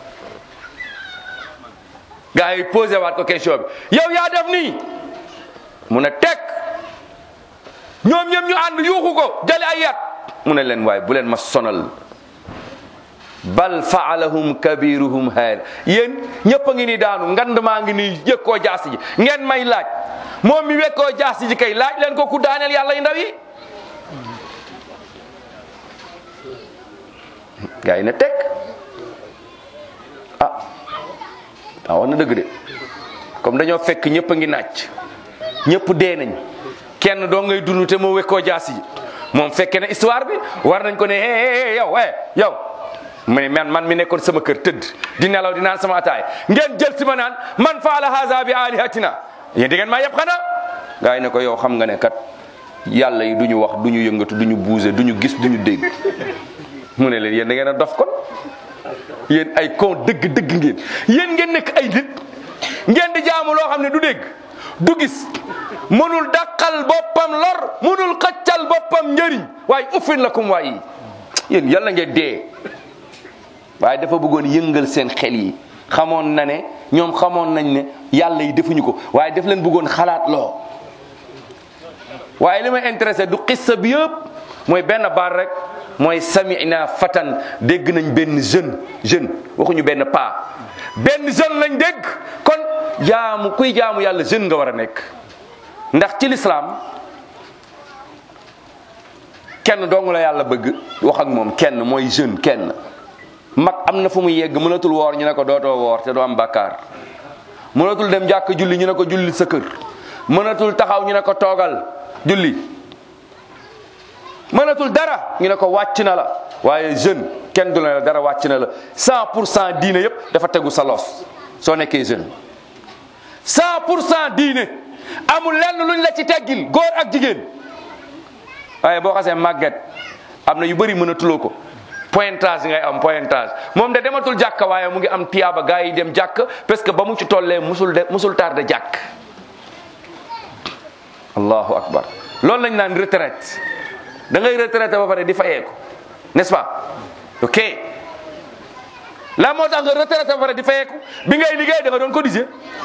gaa yi posé waat ko question bi yow yaa def nii mu ne tekk ñoom ñëpp ñu ànd yuuxu ko jële ay yat mu ne leen waaye bu leen ma sonal bal faalahum kabiruhum haada yéen ñëpp a ngi ni daanu ngand maa ngi nii yëkkoo jaasi ji ngeen may laaj moom mi wekkoo jaasi ji kay laaj leen ko ku daaneel yàlla yu ndaw yi gaa yi ne teg ah ah wax na dëgg de comme dañoo fekk ñëpp a ngi naaj ñëpp dee nañ kenn doo ngay dund te moo wekkoo jaasi ji moom fekkee na histoire bi war nañ ko ne hé hé yow eh yow mu ne man man mi nekkoon sama kër tëdd di nelaw di naan sama ataay ngeen jël si ma naan man faala haza bi alihatina yéen di ngeen maa yëpp xanaa gaa yi ne ko yow xam nga ne kat yàlla yi du ñu wax du ñu yëngatu du ñu bouger du ñu gis du ñu dégg mu ne leen yéen da ngeen a dof kon yéen ay con dëgg dëgg ngeen yéen ngeen nekk ay nit ngeen di jaamu loo xam ne du dégg du gis mënul dàqal boppam lor mënul xëccal boppam njëriñ waaye uffin lakum waay yéen yàlla ngeen dee waaye dafa bëggoon yëngal seen xel yi xamoon na ne ñoom xamoon nañ ne yàlla yi defuñu ko waaye daf leen bëggoon xalaat loo waaye li may intéressé du xissa bi yëpp mooy benn baat rek mooy samina fatan dégg nañ benn jeune jeune waxuñu benn paa benn jeune lañ dégg kon jaamu kuy jaamu yàlla jeune nga war a nekk ndax ci lislaam kenn dong la yàlla bëgg wax ak moom kenn mooy jeune kenn mag am na fu muy yegg mënatul woor ñu ne ko dootoo woor te doo am bàkkaar mënatul dem jàkk julli ñu ne ko julli sa kër mënatul taxaw ñu ne ko toogal julli mënatul dara ñu ne ko wàcc na la waaye jeune kenn du la dara wàcc na la 100 pour cent diine yëpp dafa tegu sa los soo nekkee jeune 100 pour cent diine amul lenn luñ la ci teggil góor ak jigéen waaye boo xasee màgget am na yu bëri mënatuloo ko pointage ngay am pointage moom de dematul jàkka waaye mu ngi am tiyaaba gaa yi dem jàkk parce que ba mu ci tollee musul de musul tardé jàkk allahu akbar loolu lañ naan retraite da ngay retraité ba pare di fayeeku n'est-ce pas ok la moo tax nga retraité ba pare di fayeeku bi ngay liggéey da nga doon cotiser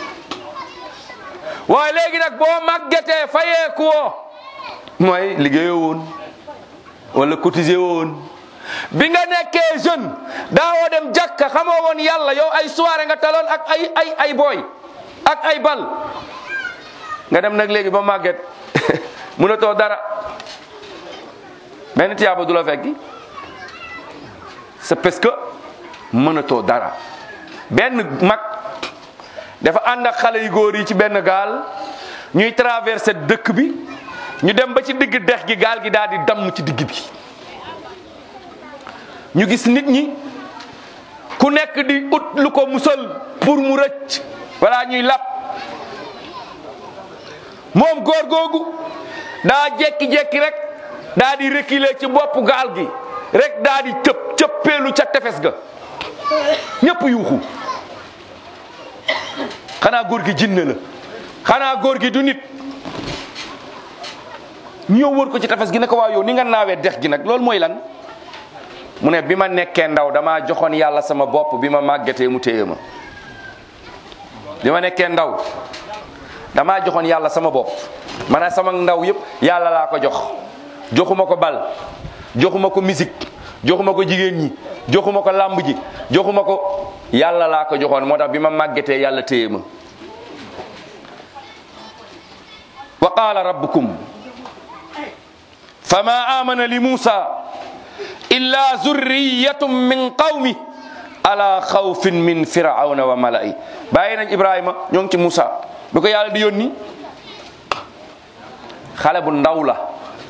waaye léegi nag boo màggetee fayeeku woo mooy liggéeyoo woon wala cotiser woon bi nga nekkee jeune daawoo dem jàkka xamoo woon yàlla yow ay soirée nga taloon ak ay ay ay booy ak ay bal nga dem nag léegi ba màgget mënatoo dara benn tiyaaba du la fekki c'est parce que mënatoo dara benn mag dafa ànd ak xale yu góor yi ci benn gaal ñuy traversé dëkk bi ñu dem ba ci digg dex gi gaal gi daal di damm ci digg bi ñu gis nit ñi ku nekk di ut lu ko musal pour mu rëcc wala ñuy lap moom góor googu daa jekki-jekki rek daa di reculer ci bopp gaal gi rek daa di cëp cëppeelu ca tefes ga ñëpp yuuxu xanaa góor gi jinne la xanaa góor gi du nit ñu ñëw wër ko ci tefes gi ne ko waaw yow ni nga naawee dex gi nag loolu mooy lan mu ne bi ma nekkee ndaw damaa joxoon yàlla sama bopp bi ma màggatee mu téye ma bi ma nekkee ndaw damaa joxoon yàlla sama bopp maanaam sama ndaw yëpp yàlla laa ko jox joxuma ko bal joxuma ko musique joxuma ko jigéen ñi joxuma ko làmb ji joxuma ko yàlla laa ko joxoon moo tax bi ma màggetee yàlla téye ma wa qaala rabbukum fama amana li muusa illa zurriyatum min qawmi ala xawfin min firawna wa mala'i bàyyi nañ ibrahima ñoo ngi ci muusa bi ko yàlla di yónni xale bu ndaw la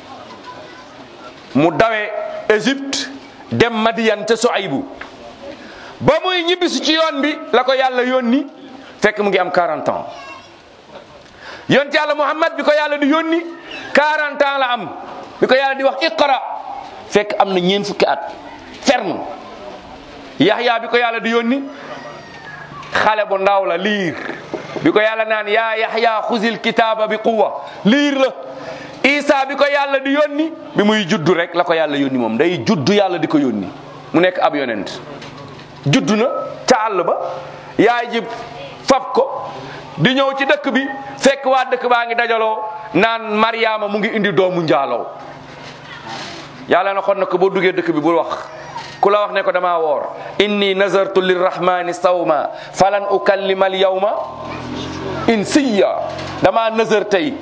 mu dawe Égypte dem Madiyan te Suaybu ba muy ñibbisi ci yoon bi la ko yàlla yónni fekk mu ngi am 40 ans yonent yàlla Muhammad bi ko yàlla di yónni 40 ans la am bi ko yàlla di wax iqra fekk am na ñeen fukki at ferme Yaxya bi ko yàlla di yónni xale bu ndaw la liir bi ko yàlla naan yaa Yaxya xuzil kitaaba bi quwa liir la Isa bi ko yàlla di yónni bi muy juddu rek la ko yàlla yónni moom day juddu yàlla di ko yónni mu nekk ab yonent juddu na ca àll ba yaay ji fab ko di ñëw ci dëkk bi fekk waa dëkk baa ngi dajaloo naan Mariama mu ngi indi doomu njaaloo yàlla na xon na ko boo duggee dëkk bi bul wax ku la wax ne ko dama woor inni nazartu lirrahmani sawma falan ukallima al yawma insiya dama nazar tey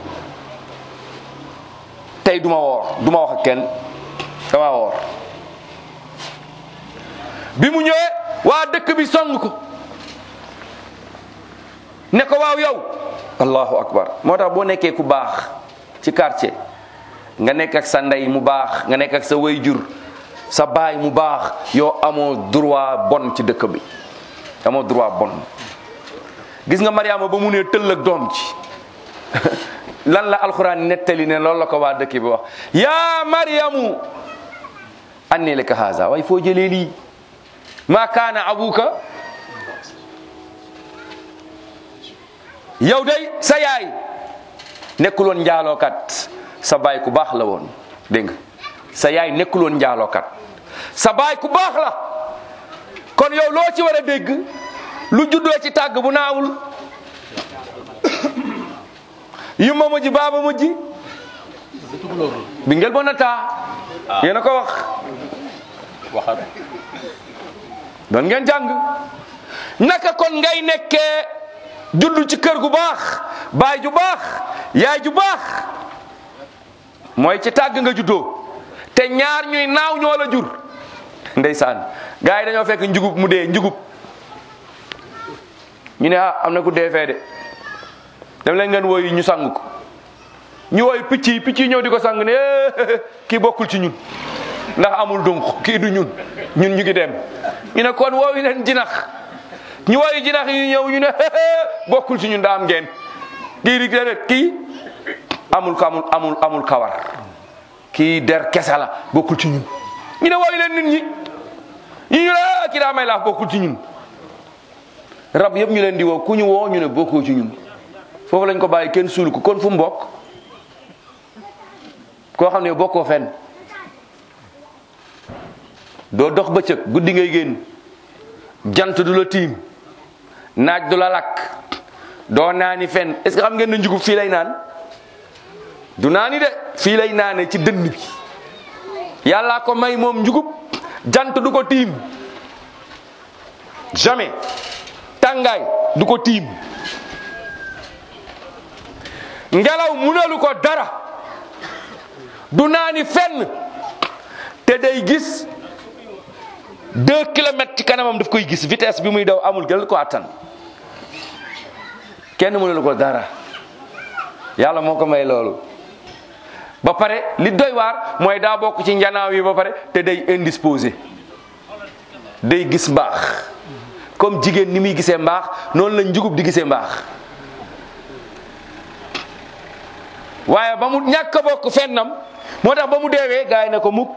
tey duma woor duma wax ak kenn dama woor bi mu ñëwee waa dëkk bi song ko ne ko waaw yow allahu akbar moo tax boo nekkee ku baax ci quartier nga nekk ak sa ndey mu baax nga nekk ak sa wayjur sa baay mu baax yow amoo droit bon ci dëkk bi amoo droit bon gis nga Mariama ba mu ne tëll ak doom ci lan la alxuraan nettali ne loolu la ko waa dëkk bi wax yaa Mariamu anni laka haza waaye foo jëlee lii ma kaana abuka yow day sa yaay nekkul woon njaalookat sa baay ku baax la woon dégg nga sa yaay nekkul woon njaalookat sa baay ku baax la kon yow loo ci war a dégg lu juddoo ci tàgg bu naawul yumma mujj baaba mujj bi ngel bona taa yéen a ko wax waxal doon ngeen jàng naka kon ngay nekkee juddu ci kër gu baax baay ju baax yaay ju baax mooy ci tàgg nga juddoo te ñaar ñuy naaw ñoo la jur ndeysaan gars yi dañoo fekk njugub mu dee njugub ñu ne ah am na ku dee fee de dem leen ngeen wooyi ñu sang ko ñu wooyu picc yi picc yi ñëw di ko sang ne eh, kii bokkul ci ñun ndax amul dunq kii du ñun ñun ñu ngi dem ñu ne kon wooyu leen jinax ñu wooyu jinax yi ñëw ñu ne bokkul ci ñun daa am ngeen kii di déedéet kii amul amul amul amul kawar kii der kese la bokkul ci ñun ñu ne wooyu leen nit ñi ñu ñu ne kii daa may laaf bokkul ci ñun rab yëpp ñu leen di woo ku ñu woo ñu ne bokkoo ci ñun foofu lañ ko bàyyi kenn suul ko kon fu mu bokk koo xam ne bokkoo fenn doo dox bëccëg guddi ngay génn jant du la tiim naaj du la lakk doo naani fenn est-ce que xam ngeen ne njugub fii lay naan du naani de fii lay naane ci dënn bi yàllaa ko may moom njugub jant du ko tiim jamais tàngaay du ko tiim ngelaw munalu ko dara du naani fenn te day gis deux kilomètres ci kanamam daf koy gis vitesse bi muy daw amul gën ko attan kenn munalu ko dara yàlla moo ko may loolu ba pare li doy waar mooy daa bokk ci njanaaw yi ba pare te day indisposé day gis mbaax comme jigéen ni muy gisee mbaax noonu la njugub di gisee mbaax waaye ba mu ñàkk a bokk fennam moo tax ba mu deewee gaay ne ko mukk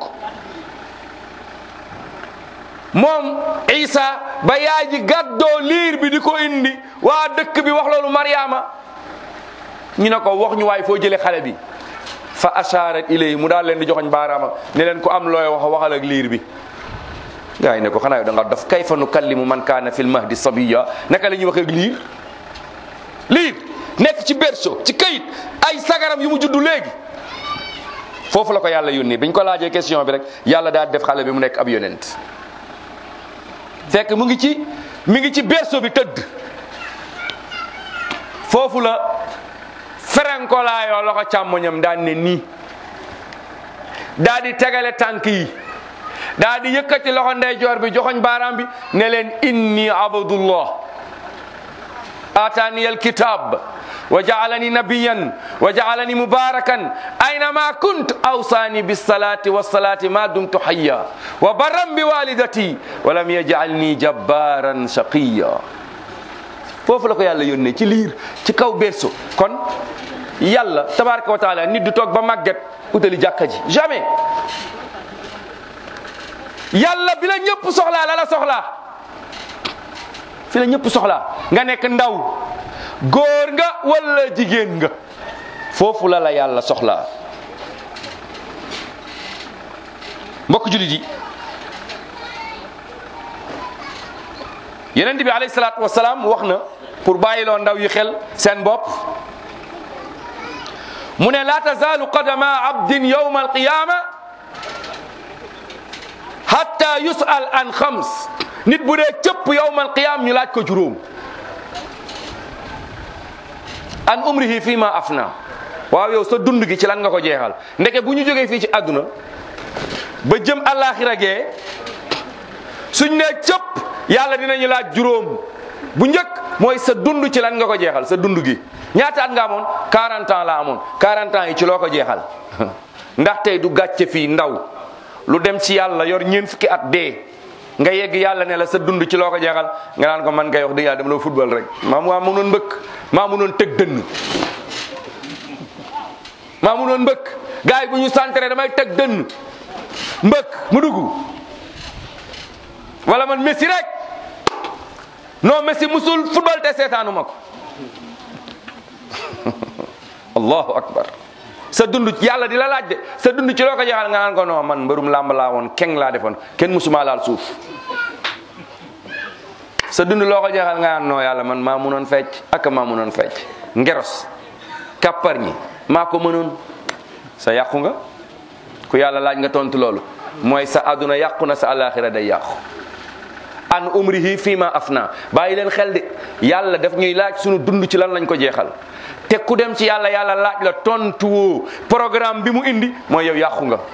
moom Isa ba yaay ji gàddoo liir bi di ko indi waa dëkk bi wax loolu Mariama ñu ne ko wax ñu waay foo jëlee xale bi fa asharat ilayhi mu daal leen di joxoñ baaraama ne leen ko am looy wax waxal ak liir bi gaay ne ko xanaa yow da nga dof kayfa nukallimu man kaana fil mahdi sabiya naka la ñuy wax ak liir liir nekk ci berceau ci kayit ay sagaram yu mu juddu léegi foofu la ko yàlla yónnee biñ ko laajee question bi rek yàlla daal def xale bi mu nekk ab yonent fekk mu ngi ci mi ngi ci berceau bi tëdd foofu la ferenkolaayoo loxo càmmoñam daan ne nii daa di tegale tànk yi daa di yëkkati loxo ndeyjoor bi joxoñ baaraam bi ne leen inni abdullah atani alkitab wa jaalani nabiyan wa jaalani mubarakan aynama kunt awsani bisalati wassalati ma dumtu hayya wa barran bi walidati wa lam yajalni jabbaran shaqiya foofu la ko yàlla yónnee ci liir ci kaw berso kon yàlla tabaraka wa taala nit du toog ba màgget utali jàkka ji jamais yàlla bi la ñëpp soxlaa la la soxlaa fi la ñëpp soxlaa nga nekk ndaw góor nga wala jigéen nga foofu la la yàlla soxlaa mbokk julit yi yeneen bi alayhi salaatu wasalaam wax na pour bàyyiloo ndaw yi xel seen bopp mu ne la tazaalu qadama abdin yawma alqiyama hatta yusal an xams nit bu dee cëpp yawma alqiyama ñu laaj ko juróom an umrihi fi ma afna waaw yow sa dund gi ci lan nga ko jeexal ndeke bu ñu jógee fii ci àdduna ba jëm àllaaxira gee suñ ne cëpp yàlla dinañu laaj juróom bu njëkk mooy sa dund ci lan nga ko jeexal sa dund gi ñaata at nga amoon 40 ans la amoon 40 ans yi ci loo ko jeexal ndax tey du gàcce fii ndaw lu dem ci yàlla yor ñeen fukki at dee nga yegg yàlla ne la sa dund ci loo ko jeexal nga naan ko man kay wax dëgg yàlla dama la football rek maa maa mënoon mbëkk maa mënoon tëg dënn maa mënoon mbëkk gars yi bu ñu centré damay tëg dënn mbëkk mu dugg wala man Messi rek non Messi musul football te seetaanu ma ko allahu akbar sa dund yàlla di la laaj de sa dund ci loo ko jeexal nga naan ko non man mbërum làmb laa woon keng laa defoon kenn musuma laal suuf sa dund loo ko jeexal nga naan non yàlla man maa munoon fecc ak maa munoon fecc ngeros kàppar ñi maa ko mënoon sa yàqu nga ku yàlla laaj nga tontu loolu mooy sa àdduna yàqu na sa alaxira day yàqu an umrihi fii ma afna bàyyi leen xel de yàlla daf ñuy laaj sunu dund ci lan lañ ko jeexal te ku dem ci yàlla yàlla laaj la tontu woo programme bi mu indi mooy yow yàqu nga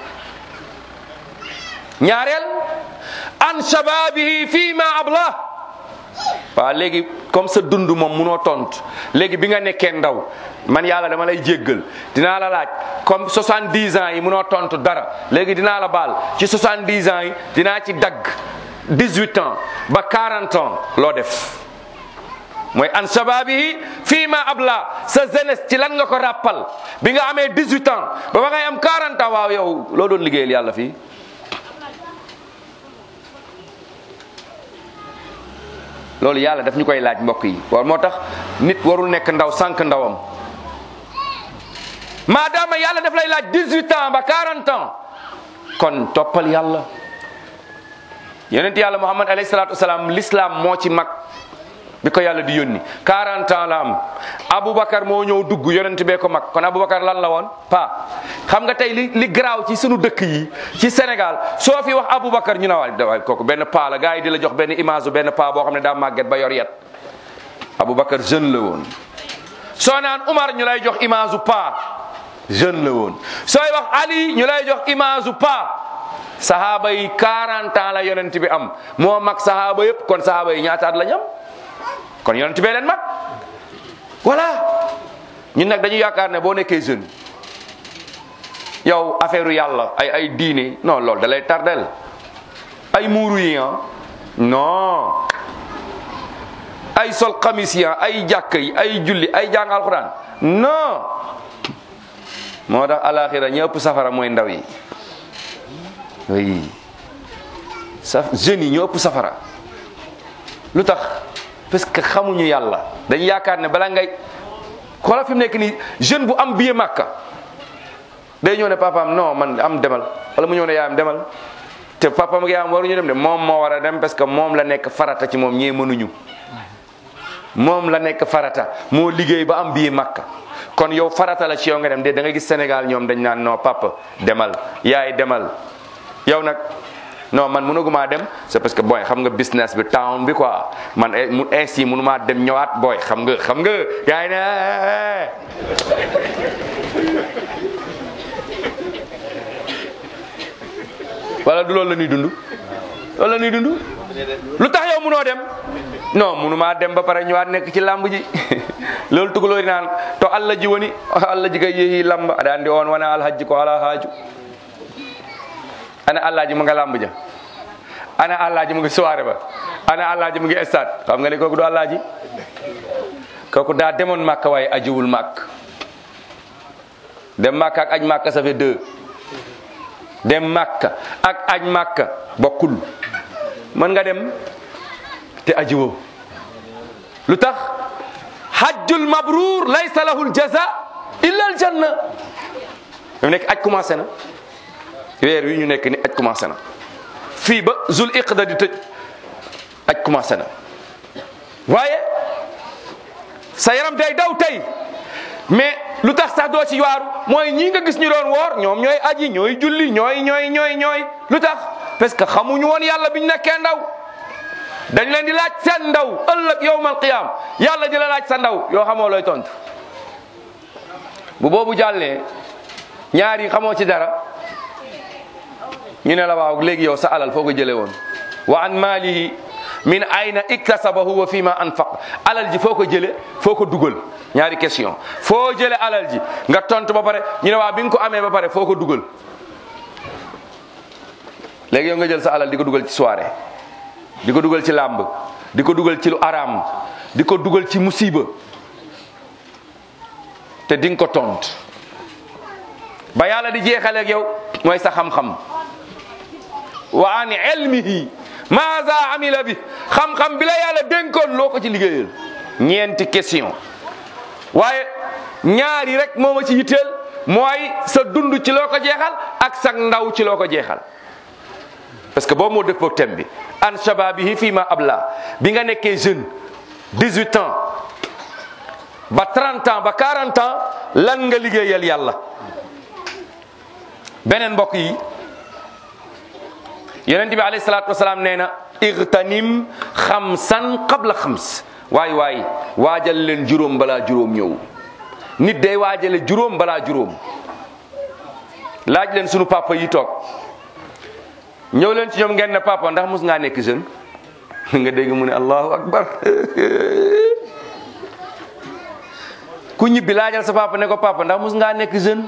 ñaareel an shababihi fii ma abla waaw léegi comme sa dund moom munoo tontu léegi bi nga nekkee ndaw man yàlla dama lay jéggal dinaa la laaj comme 70 ans yi munoo tontu dara léegi dinaa la baal ci 70 ans yi dinaa ci dagg 18 ans ba 40 ans loo def mooy an shababihi fii ma abla sa jeunesse ci lan nga ko rappal bi nga amee 18 ans ba ba ngay am 40 ans waaw yow loo doon liggéeyal yàlla fii loolu yàlla daf ñu koy laaj mbokk yi war moo tax nit warul nekk ndaw sànq ndawam maadaama yàlla daf lay laaj 18 ans ba 40 ans kon toppal yàlla yonent yàlla muhammad alayhi salaatu wasalaam l'islam moo ci mag bi ko yàlla di yónni 40 ans la am aboubacar moo ñëw dugg yonent bee ko mag kon aboubacar lan la woon pa xam nga tey li li garaaw ci sunu dëkk yi ci sénégal soo fi wax aboubacar ñu ne waay waay kooku benn pa la gars yi di la jox benn image benn pa boo xam ne daa màgget ba yor yet aboubacar jeune la woon soo naan umar ñu lay jox image pa jeune la woon sooy wax ali ñu lay jox image pa sahaaba yi 40 ans la yonent bi am moo mag sahaaba yëpp kon sahaaba yi ñaata at la ñam kon yonent bee leen mag voilà ñun nag dañu yaakaar ne boo nekkee jeune yow affaire yàlla ay ay diine non loolu da lay tardel ay muuru yi ah non ay sol xamis yi ay jàkk yi ay julli ay jàng alxuraan non moo tax alaxira ñëpp safara mooy ndaw yi oui sa jeunes yi ñoo ëpp safara lu tax parce que xamuñu yàlla dañ yaakaar ne bala ngay xoolal fi mu nekk nii jeune bu am billet màkka day ñëw ne papaam non man am demal wala mu ñëw ne yaayam demal te papaam ak yaayam waruñu dem de moom moo war a dem parce que moom la nekk farata ci moom ñee mënuñu moom la nekk farata moo liggéey ba am billet màkka kon yow farata la ci yow nga dem de da nga gis Sénégal ñoom dañ naan non papa demal yaay demal yow nag non man mënaguma dem c'est parce que booy xam nga business bi town bi quoi man mu ainsi mënuma dem ñëwaat booy xam nga xam nga yaay ne wala du loolu la ñuy dund loolu la ñuy dund lu tax yow mënoo dem non mënuma dem ba pare ñëwaat nekk ci làmb ji loolu tugalóori naan to allah ji woni allah ji kay yeehi lamba aɗa andi on wona alhajji ko ala haaju ana allaji mu nga làmb ja ana allaji mu ngi soirée ba ana allaji mu ngi stade xam nga ne kooku du allaji kooku daa demoon màkk waaye ajiwul màkk dem màkk ak aj màkk ça fait deux dem màkk ak aj màkk bokkul mën nga dem te ajiwoo lu tax hajjul mabruur laysa lahu aljaza illa aljanna mu nekk aj commencé na weer wi ñu nekk ni aj commencé na fii ba zul iqda di tëj aj commencé na waaye sa yaram day daw tey mais lu tax sax doo ci waaru mooy ñii nga gis ñu doon woor ñoom ñooy aji ñooy julli ñooy ñooy ñooy ñooy lu tax parce que xamuñu woon yàlla biñ nekkee ndaw dañ leen di laaj seen ndaw ëllëg yowmal qiyam yàlla di la laaj sa ndaw yoo xamoo looy tontu bu boobu jàllee ñaar yi xamoo ci dara ñu ne la waaw léegi yow sa alal foo ko jëlee woon wa an maalihi min ayna iktasabahu wa fi ma anfaq alal ji foo ko jële foo ko dugal ñaari question foo jële alal ji nga tontu ba pare ñu ne waa bi nga ko amee ba pare foo ko dugal léegi yow nga jël sa alal di ko dugal ci soirée di ko dugal ci làmb di ko dugal ci lu araam di ko dugal ci musiba te di nga ko tont ba yàlla di jeexaleeg yow mooy sa xam-xam wa an ilmihi maza amila bi xam-xam bi la yàlla dénkoon loo ko ci liggéeyal ñeenti question waaye ñaari rek moo ma ci yitteel mooy sa dund ci loo ko jeexal ak sa ndaw ci loo ko jeexal parce que boobu moo dëppoo thème bi an shababihi fii ma abla bi nga nekkee jeune 18 ans ba 30 ans ba 40 ans lan nga liggéeyal yàlla beneen mbokk yi yonent bi alayhi salaatu wasalaam nee na igtanim xamsan qabla xams waay waay waajal leen juróom balaa juróom ñëw nit day waajale juróom balaa juróom laaj leen sunu papa yi toog ñëw leen ci ñoom ngeen ne papa ndax mus ngaa nekk jeune nga dégg mu ne allahu akbar ku ñibbi laajal sa papa ne ko papa ndax mus ngaa nekk jeune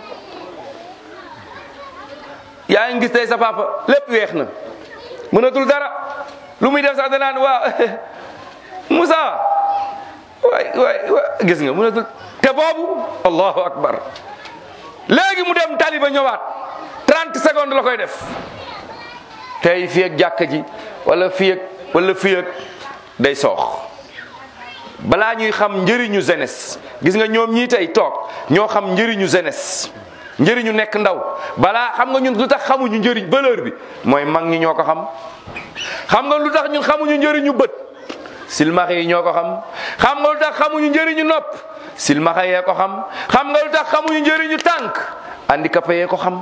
yaa ngi gis tey sa papa lépp weex na mënatul dara lu muy def sax danaan waa Moussa waay waay waay gis nga mënatul te boobu allahu akbar léegi mu dem taliba ñëwaat 30 secondes la koy def tey fii ak jàkka ji wala fii ak wala fii ak day soox balaa ñuy xam njëriñu jeunesse gis nga ñoom ñii tey toog ñoo xam njëriñu jeunesse njëriñu nekk ndaw balaa xam nga ñun lu tax xamuñu njëriñ valeur bi mooy mag ñi ñoo ko xam xam nga lu tax ñun xamuñu njëriñu bët silmaxa yi ñoo ko xam xam nga lu tax xamuñu njëriñu nopp silmaxa yee ko xam xam nga lu tax xamuñu njëriñu tànk handicapé yee ko xam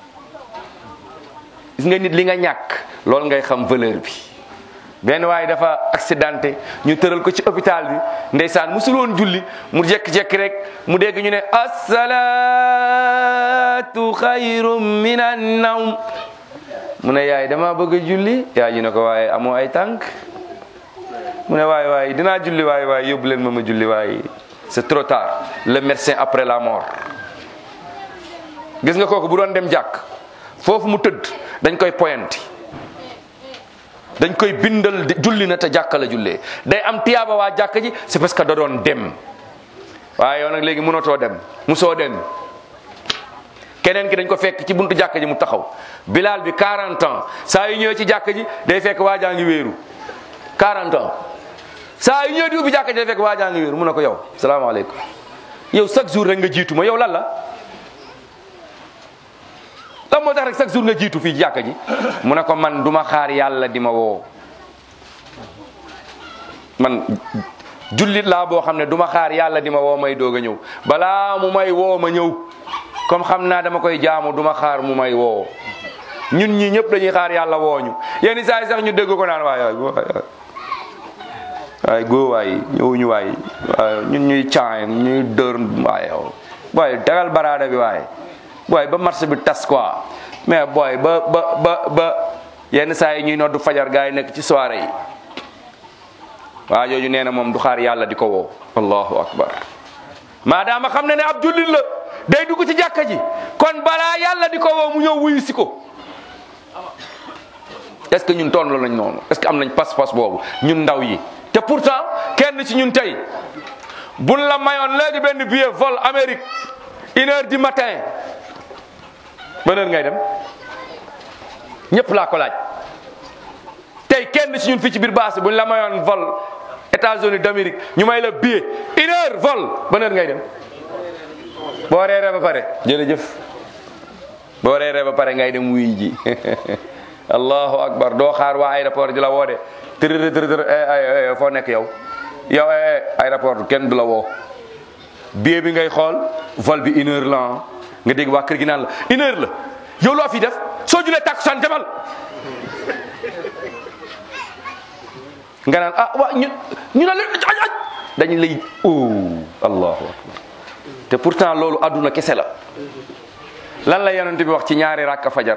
gis nga nit li nga ñàkk loolu ngay xam valeur bi benn waaye dafa accidenté ñu tëral ko ci hôpital bi ndeysaan musul woon julli mu jekki-jekki rek mu dégg ñu ne asalaatu xayrum minan nawm mu ne yaay dama bëgg a julli yaay ji ne ko waaye amoo ay tànk mu ne waay waay dinaa julli waay waay yóbbu leen ma ma julli waay c'est trop tard le médecin après la mort gis nga kooku bu doon dem jàkk foofu mu tëdd dañ koy poyanti dañ koy bindal julli na te jàkka la jullee day am tiyaaba waa jàkka ji c'est parce que da doon dem waaye yow nag léegi mënatoo dem musoo dem keneen ki dañ ko fekk ci buntu jàkka ji mu taxaw bilaal bi 40 ans saa yu ñëwee ci jàkka ji day fekk waa jaa ngi wéeru 40 ans saa yu ñëwee di ubbi jàkka ji day fekk waa jaa ngi wéeru mu ne ko yow salaamaaleykum yow chaque jour rek nga jiitu ma yow lan la lan moo tax rek chaque jour nga jiitu fii jàkka ji mu ne ko man duma xaar yàlla di ma woo man jullit laa boo xam ne duma xaar yàlla di ma woo may doog a ñëw balaa mu may woo ma ñëw comme xam naa dama koy jaamu duma xaar mu may woo ñun ñi ñëpp dañuy xaar yàlla wooñu yenn saa yi sax ñu dégg ko naan waay waay waay góo waay ñëwuñu waay ñun ñuy caan ñuy dër waay yow waaye dagal baraada bi waaye booy ba marché bi tas quoi mais booy ba ba ba ba yenn saa yi ñuy noddu fajar gaa yi nekk ci soirée yi waa jooju nee na moom du xaar yàlla di ko woo allahu akbar maadaama xam ne ne ab jullit la day dugg ci jàkka ji kon balaa yàlla di ko woo mu ñëw wuyu si ko est-ce que ñun toll lañ noonu est-ce que am nañ pas-pas boobu ñun ndaw yi te pourtant kenn ci ñun tey buñ la mayoon léegi benn billet vol Amérique une heure du matin ban heure ngay dem ñëpp laa ko laaj tey kenn ci ñun fii ci biir baas buñ la mayoon vol États-Unis d'Amérique ñu may la billet une heure vol ban heure ngay dem boo reeree ba pare jërëjëf boo reeree ba pare ngay dem wuy ji allahu akbar doo xaar waa aéroport di la woo de tërë tërë tërë foo nekk yow yow aéroport kenn du la woo billet bi ngay xool vol bi une heure la nga dégg waa kër gi naan la une heure la yow loo fi def soo julee takkusaan demal nga naan ah waa ñu ñu ne leen aj aj dañu lay oh allahu akbar te pourtant loolu adduna kese la lan la yonent bi wax ci ñaari rakka fajar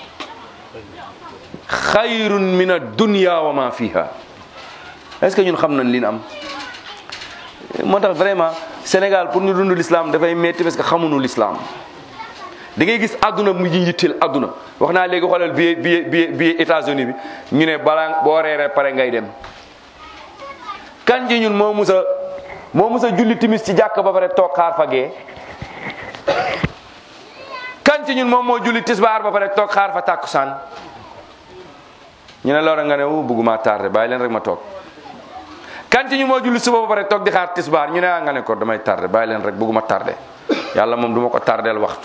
xayrun min ad-dunya wa ma fiha est-ce que ñun xam nañ li ñu am moo tax vraiment Sénégal pour ñu dund l'islam dafay metti parce que xamuñu l'islam da ngay gis àdduna mu ji yitteel àdduna wax naa léegi xoolal billet billet billet billet États-Unis bi ñu ne balaa boo reeree pare ngay dem kan ji ñun moo musa moo musa julli timis ci jàkk ba pare toog xaar fa gee kan ci ñun moom moo julli tisbaar ba pare toog xaar fa tàkkusaan ñu ne loolu nga ne wu bëgguma tardé bàyyi leen rek ma toog kan ci ñu moo julli suba ba pare toog di xaar tisbaar ñu ne ah nga ne ko damay tardé bàyyi leen rek bëgguma tardé yàlla moom duma ko tardeel waxtu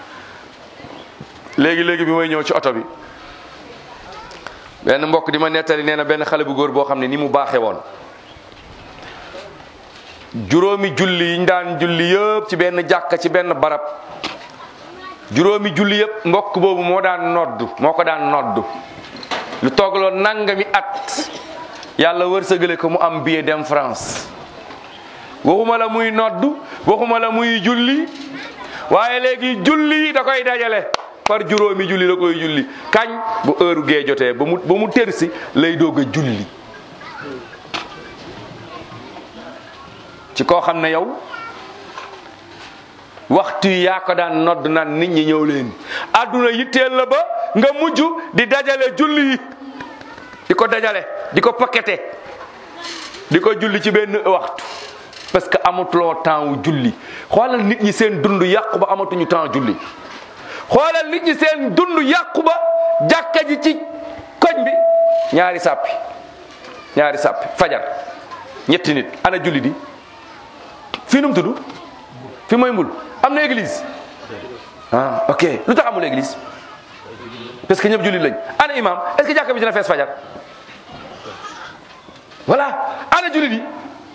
léegi léegi bi may ñëw ci oto bi benn mbokk di ma nettali nee na benn xale bu góor boo xam ne ni mu baaxee woon juróomi julli yi ñu daan julli yëpp ci benn jàkka ci benn barab juróomi julli yëpp mbokk boobu moo daan noddu moo ko daan noddu lu toogloo nangami at yàlla wërsëgale ko mu am billet dem France waxuma la muy noddu waxuma la muy julli waaye léegi julli da koy dajale par juróomi julli la koy julli kañ bu heure gee jotee ba mu ba mu tërsi lay doog a julli ci koo xam ne yow waxtu yi yaa ko daan nodd naan nit ñi ñëw leen àdduna yitteel la ba nga mujj di dajale julli yi di ko dajale di ko paqueté di ko julli ci benn waxtu parce que amatuloo temps wu julli xoolal nit ñi seen dund yàqu ba amatuñu temps julli xoolal nit ñi seen dund yàqu ba jàkka ji ci koñ bi ñaari sàppi ñaari sàppi fajar ñetti nit ana julli di fii nu mu tudd fi mooy mbul am na église ah ok lu tax amul église parce que ñëpp jullit lañ ana imam est-ce que jàkka bi dina fees fajar voilà ana jullit yi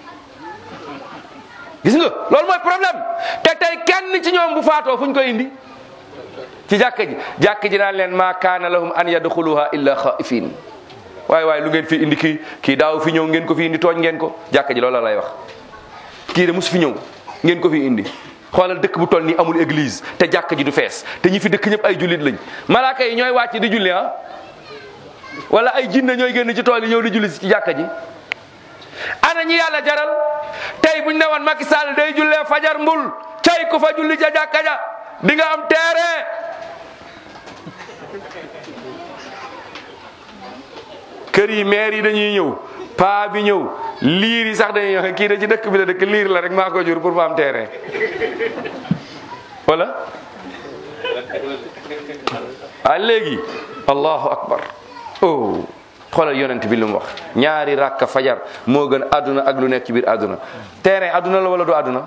gis nga loolu mooy problème te tey kenn ci ñoom bu faatoo fu ñu koy indi ci jàkka ji jàkka ji naan leen ma kaana lahum an yadxuluha illa xaifin waaye waaye lu ngeen fi indi kii kii daaw fi ñëw ngeen ko fi indi tooñ ngeen ko jàkka ji loolu la lay wax kii de mus fi ñëw ngeen ko fi indi xoolal dëkk bu toll nii amul église te jàkka ji du fees te ñi fi dëkk ñëpp ay jullit lañ malaaka yi ñooy wàcc di julli ah wala ay jinne ñooy génn ci tool yi ñëw di julli ci jàkka ji ana ñi yàlla jaral tey buñ ne woon Macky Sall day jullee fajar mbul cay ku fa julli ca jàkka ja di nga am terrain kër yi maire yi dañuy ñëw paa bi ñëw liir yi sax dañuy ñëw kii da ci dëkk bi la dëkk liir la rek maa ko jur pour ma am terrain wala ah léegi allahu akbar oh xoolal yonent bi lu mu wax ñaari rakka fajar moo gën àdduna ak lu nekk ci biir àdduna terrain àdduna la wala du àdduna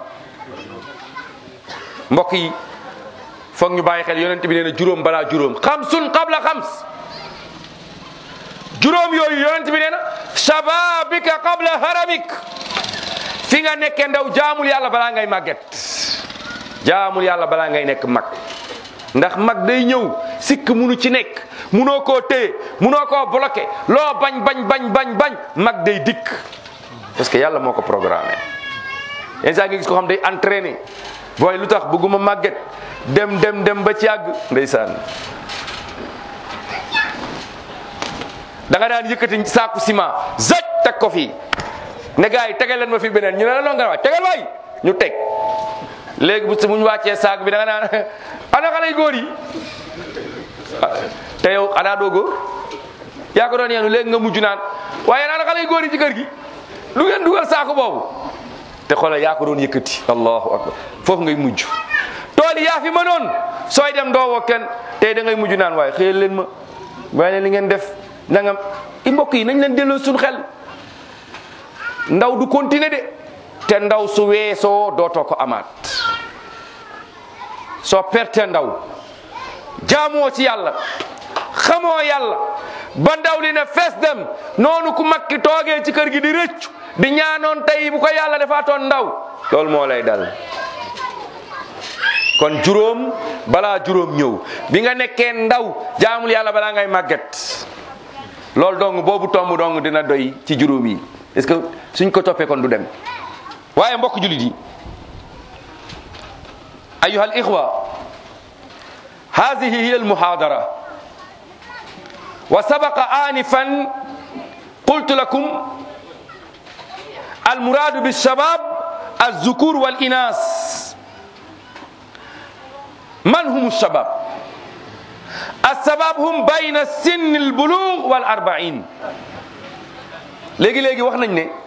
mbokk yi foog ñu bàyyi xel yonent bi nee na juróom balaa juróom xamsun qabla xams juróom yooyu yonent bi nee na shababika qabla haramik fi nga nekkee ndaw jaamul yàlla balaa ngay màgget jaamul yàlla balaa ngay nekk mag ndax mag day ñëw sikk munu ci nekk munoo koo téye munoo koo bloqué loo bañ bañ bañ bañ bañ mag day dikk parce que yàlla moo ko programmé yenn saa nga gis ko xam day entraîné booy lu tax bëgguma màgget dem dem dem ba ci yàgg ndeysaan da nga daan yëkkati saaku ciment zoj teg ko fii ne gars yi tegal leen ma fi beneen ñu ne la loo nga waay tegal waay ñu teg léegi bu bu ñu wàccee saak bi da nga naan ana xale yu góor yi te yow xanaa doo góor yaa ko doon yeenu léegi nga mujj naan waaye ana xale yu góor yi ci kër gi lu ngeen dugal saako boobu te xoolal yaa ko doon yëkkati allahu akbar foofu ngay mujj tool yi yaa fi mënoon sooy dem doo woo kenn tey da ngay mujj naan waaye xëyal leen ma waaye leen li ngeen def nangam i mbokk yi nañ leen delloo suñu xel ndaw du continuer de te ndaw su weesoo dootoo ko amaat soo perte ndaw jaamoo ci yàlla xamoo yàlla ba ndaw li ne fees dem noonu ku makki toogee ci kër gi di rëccu di ñaanoon tey bu ko yàlla defaatoon ndaw loolu moo lay dal kon juróom balaa juróom ñëw bi nga nekkee ndaw jaamul yàlla balaa ngay màgget loolu dong boobu tomb dong dina doy ci juróom yi est-ce que suñ ko toppee kon du dem waaye mbokk julit yi ayuha al ixwa hadihi hiya almuhadara wa sabaqa anifan qultu lakum almuradu bilshabab alzukur walinas man hum alshabab alshabab hum bayna sin albulugh wal arbain léegi léegi wax nañ ne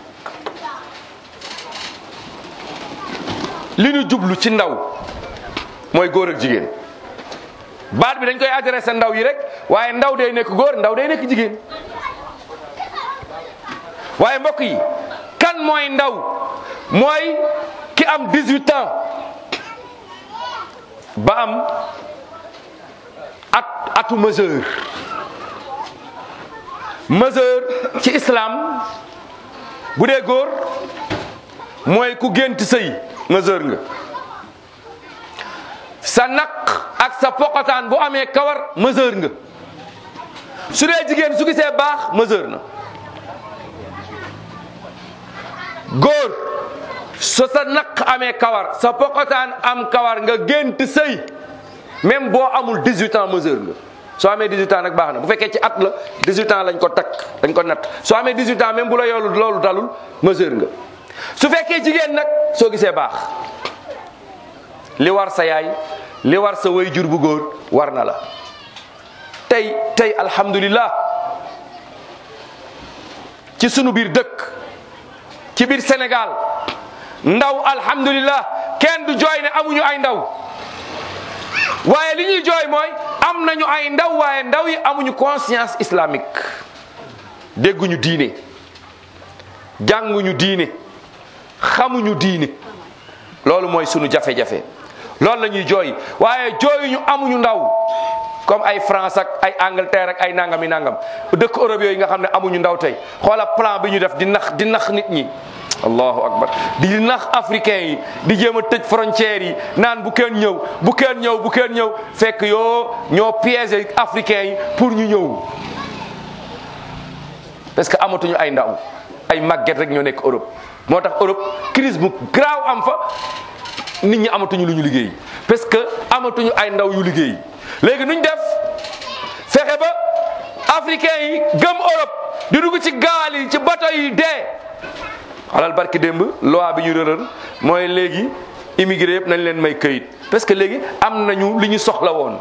li ñu jublu ci ndaw mooy góor ak jigéen baat bi dañ koy adressé ndaw yi rek waaye ndaw day nekk góor ndaw day nekk jigéen waaye mbokk yi kan mooy ndaw mooy ki am 18 ans ba am at atu majeur majeur ci islam bu dee góor mooy ku gént sëy majeur nga sa naq ak sa poqataan bu amee kawar majeur nga su dee jigéen su gisee baax majeur na góor so sa naq amee kawar sa poqataan am kawar nga gént sëy même boo amul 18 ans majeur nga soo amee 18 ans nag baax na bu fekkee ci at la 18 ans lañ ko takk dañ ko natt soo amee 18 ans même bu la yoolu loolu dalul majeur nga su fekkee jigéen nag soo gisee baax li war sa yaay li war sa way jur bu góor war na la tey tey alhamdulillah ci sunu biir dëkk ci biir Sénégal ndaw alhamdulillah kenn du jooy ne amuñu ay ndaw waaye li ñuy jooy mooy am nañu ay ndaw waaye ndaw yi amuñu conscience islamique dégguñu diine jànguñu diine xamuñu diine loolu mooy sunu jafe-jafe loolu la ñuy jooy waaye jooyuñu amuñu ndaw comme ay France ak ay Angleterre ak ay nangami nangam dëkk Europe yooyu nga xam ne amuñu ndaw tey xoola plan bi ñu def di nax di nax nit ñi allahu akbar di nax africain yi di jéem a tëj frontières yi naan bu kenn ñëw bu kenn ñëw bu kenn ñëw fekk yoo ñoo piégé africain yi pour ñu ñëw parce que amatuñu ay ndaw ay màgget rek ñoo nekk Europe moo tax Europe crise bu graaw am fa nit ñi amatuñu lu ñu liggéey parce que amatuñu ay ndaw yu liggéey léegi nuñ def fexe ba africain yi gëm Europe di dugg ci gaal yi ci bato yi dee alal barki démb loi bi ñu rëral mooy léegi immigré yëpp nañ leen may këyit parce que léegi am nañu li ñu soxla woon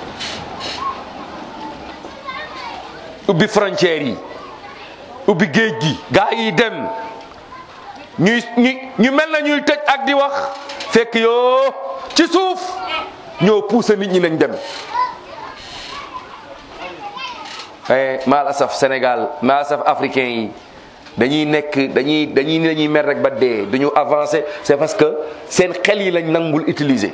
ubbi frontières yi ubbi géej gi gaa yi dem ñuy ñu ñu mel na ñuy tëj ak di wax fekk yoo ci suuf ñoo poussé nit ñi nañ dem waaye maal asaf Sénégal maal asaf africain yi dañuy nekk dañuy dañuy dañuy mer rek ba dee duñu avancer c'est parce que seen xel yi lañ nangul utiliser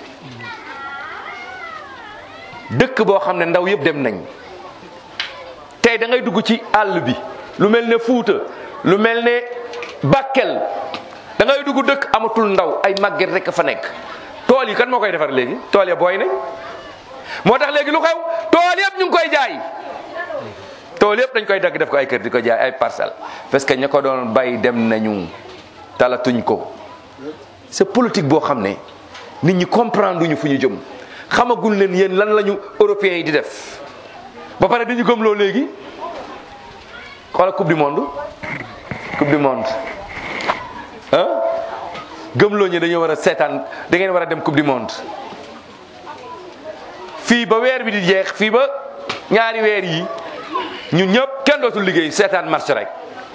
dëkk boo xam ne ndaw yëpp dem nañ tey da ngay dugg ci àll bi lu mel ne Fuuta lu mel ne Bakel da ngay dugg dëkk amatul ndaw ay màgget rek fa nekk tool yi kan moo koy defar léegi tool ya booy nañ moo tax léegi lu xew tool yëpp ñu ngi koy jaay tool yëpp dañ koy dagg def ko ay kër di ko jaay ay parcelle parce que ña ko doon bay dem nañu talatuñ ko c'est politique boo xam ne nit ñi comprendre ñu fu ñu jëm xamagul leen yéen lan lañu européens yi di def ba pare dañu gëmloo léegi xoola coupe du monde coupe du monde ah gëmloo ñu dañoo war a seetaan da ngeen war a dem coupe du monde fii ba weer bi di jeex fii ba ñaari weer yi ñun ñëpp kenn dootul liggéey seetaan marché rek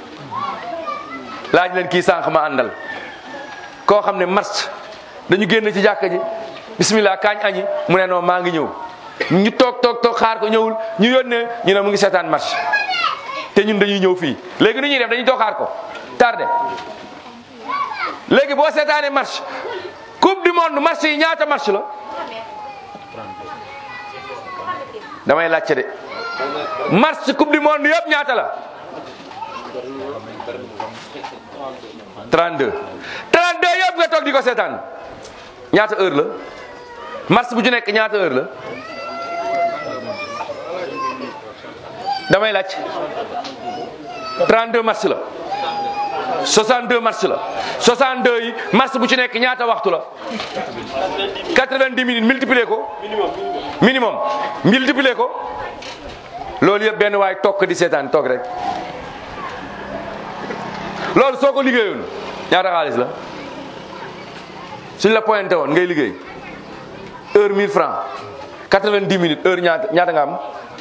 laaj leen kii sànq ma àndal koo xam ne marché dañu génn ci jàkka ji bismillah kaañ añi mu ne non maa ngi ñëw ñu toog toog toog xaar ko ñëwul ñu yónnee ñu ne mu ngi seetaan marché te ñun dañuy ñëw fii léegi nu ñuy def dañuy toog xaar ko tardé léegi boo seetaanee marché coupe du monde marché yi ñaata marché la damay laajte de marché coupe du monde yëpp ñaata la 32 32 yëpp nga toog di ko seetaan ñaata heure la marché bu ci nekk ñaata heure la damay laaj 32 match la 62 match la 62 yi match bu ci nekk ñaata waxtu la 90 minutes multiplier ko minimum multiplier ko loolu yëpp benn waay toog di seetaan toog rek loolu soo ko liggéeyoon ñaata xaalis la suñ la pointé woon ngay liggéey heure 1000 francs 90 minutes heure ñaata ñaata nga am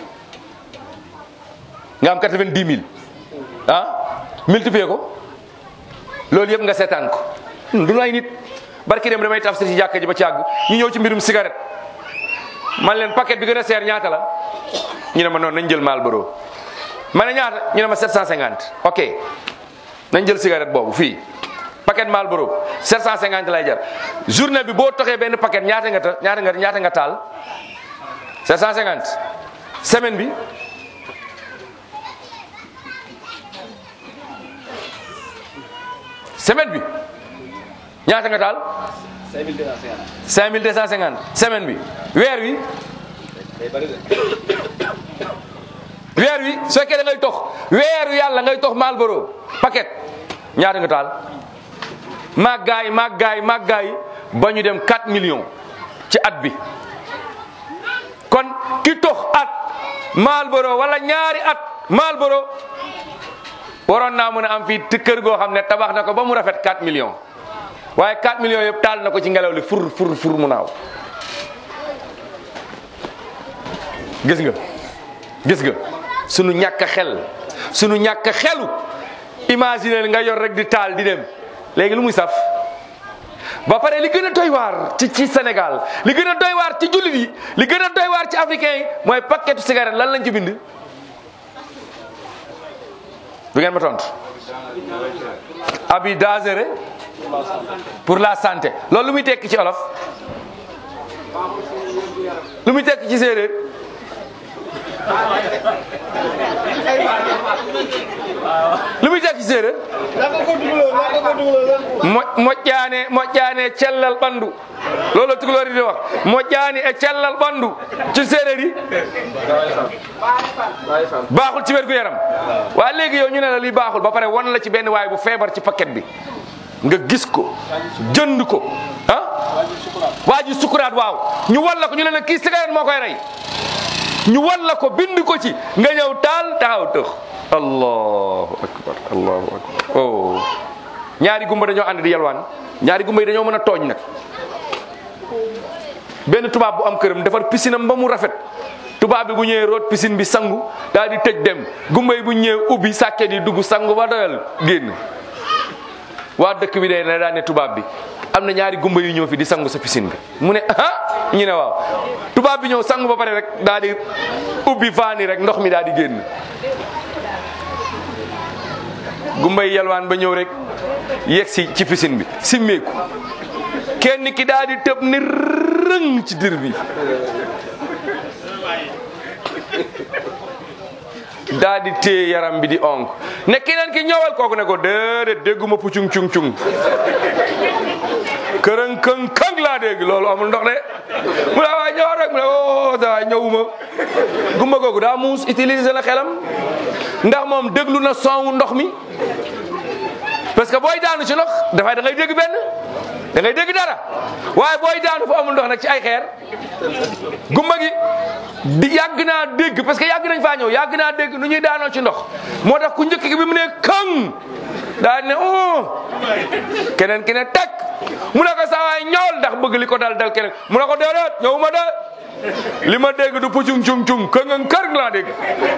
nga am 90 000 ah multiplier ko loolu yëpp nga seetaan ko du ay nit barki dem damay tafsir ci jàkka ji ba ci àgg ñu ñëw ci mbirum cigarette man leen paquet bi gën a seer ñaata la ñu ne ma noonu nañ jël Marlboro ma ne ñaata ñu ne ma 750 ok nañ jël cigarette boobu fii paquet Marlboro 750 lay jar journée bi boo toxee benn paquet ñaata nga ta ñaata nga ñaata nga taal 750 semaine bi semaine bi ñaata nga taal 5250 semaine bi weer wi weer wi su fekkee da ngay tox weeru yàlla ngay tox Marlboro paquet ñaata nga taal màggaay màggaay màggaay ba ñu dem 4 millions ci at bi kon ki tox at Marlboro wala ñaari at Marlboro waroon naa mën a am fii te kër goo xam ne tabax na ko ba mu rafet 4 millions waaye 4 millions yëpp taal na ko ci ngelaw li fur fur fur mu naaw gis nga gis nga sunu ñàkk xel sunu ñàkk xelu imaginer nga yor rek di taal di dem léegi lu muy saf ba pare li gën a doy waar ci ci Sénégal li gën a doy waar ci jullit yi li gën a doy waar ci africain yi mooy paquetu cigarette lan lañ ci bind du ngeen ma tontu abi dangereux pour la santé loolu lu muy tekki ci olof lu muy tekki ci séeréer lu muy tekki ci séeréer mo moƴƴaane moƴƴaane cellal ɓanndu loolu tugalori di wax moƴƴaani e cellal ɓanndu ci séeréer yi baaxul ci wérgu yaram waa léegi yow ñu ne la li baaxul ba pare wan la ci benn waay bu feebar ci paquet bi nga gis ko jënd ko ah waa ji sukuraat waaw ñu wan la ko ñu ne la kii cigarette moo koy rey ñu wan la ko bind ko ci nga ñëw taal taxaw tëx allahu akbar allahu akbar oh ñaari gumba dañoo ànd di yalwaan ñaari gumba yi dañoo mën a tooñ nag benn tubaab bu am këram defar piscine am ba mu rafet tubaab bi bu ñëwee root piscine bi sangu daal di tëj dem gumba yi bu ñëwee ubbi sàkket yi dugg sangu ba doyal génn waa dëkk bi day ne daan ne tubaab bi am na ñaari gumba yu ñëw fi di sangu sa piscine bi mu ne ah ñu ne waaw tubaab bi ñëw sangu ba pare rek daal di ubbi faani rek ndox mi daal di génn gumba yi yalwaan ba ñëw rek yegg si ci piscine bi simmeeku kenn ki daal di tëb ni rëng ci dir bi daa di téye yaram bi di onk ne keneen ki ñëwal kooku ne ko déedéet dégguma pucung cung cung kërën këng këng laa dégg loolu amul ndox de mu ne waay ñëwal rek mu ne oh da waay ñëwuma gumba googu daa muus utiliser la xelam ndax moom déglu na sonwu ndox mi parce que booy daanu ci ndox dafay da ngay dégg benn da ngay dégg dara waaye booy daanu fu amul ndox nag ci ay xeer gumba gi di yàgg naa dégg parce que yàgg nañ faa ñëw yàgg naa dégg nu ñuy daanoo ci ndox moo tax ku njëkk gi bi mu ne këng daal ne oh keneen ki ne teg mu ne ko saa waay ñëwal ndax bëgg li ko dal dal keneen mu ne ko déedéet ñëwuma de li ma dégg du pucung cung cung këng kër laa dégg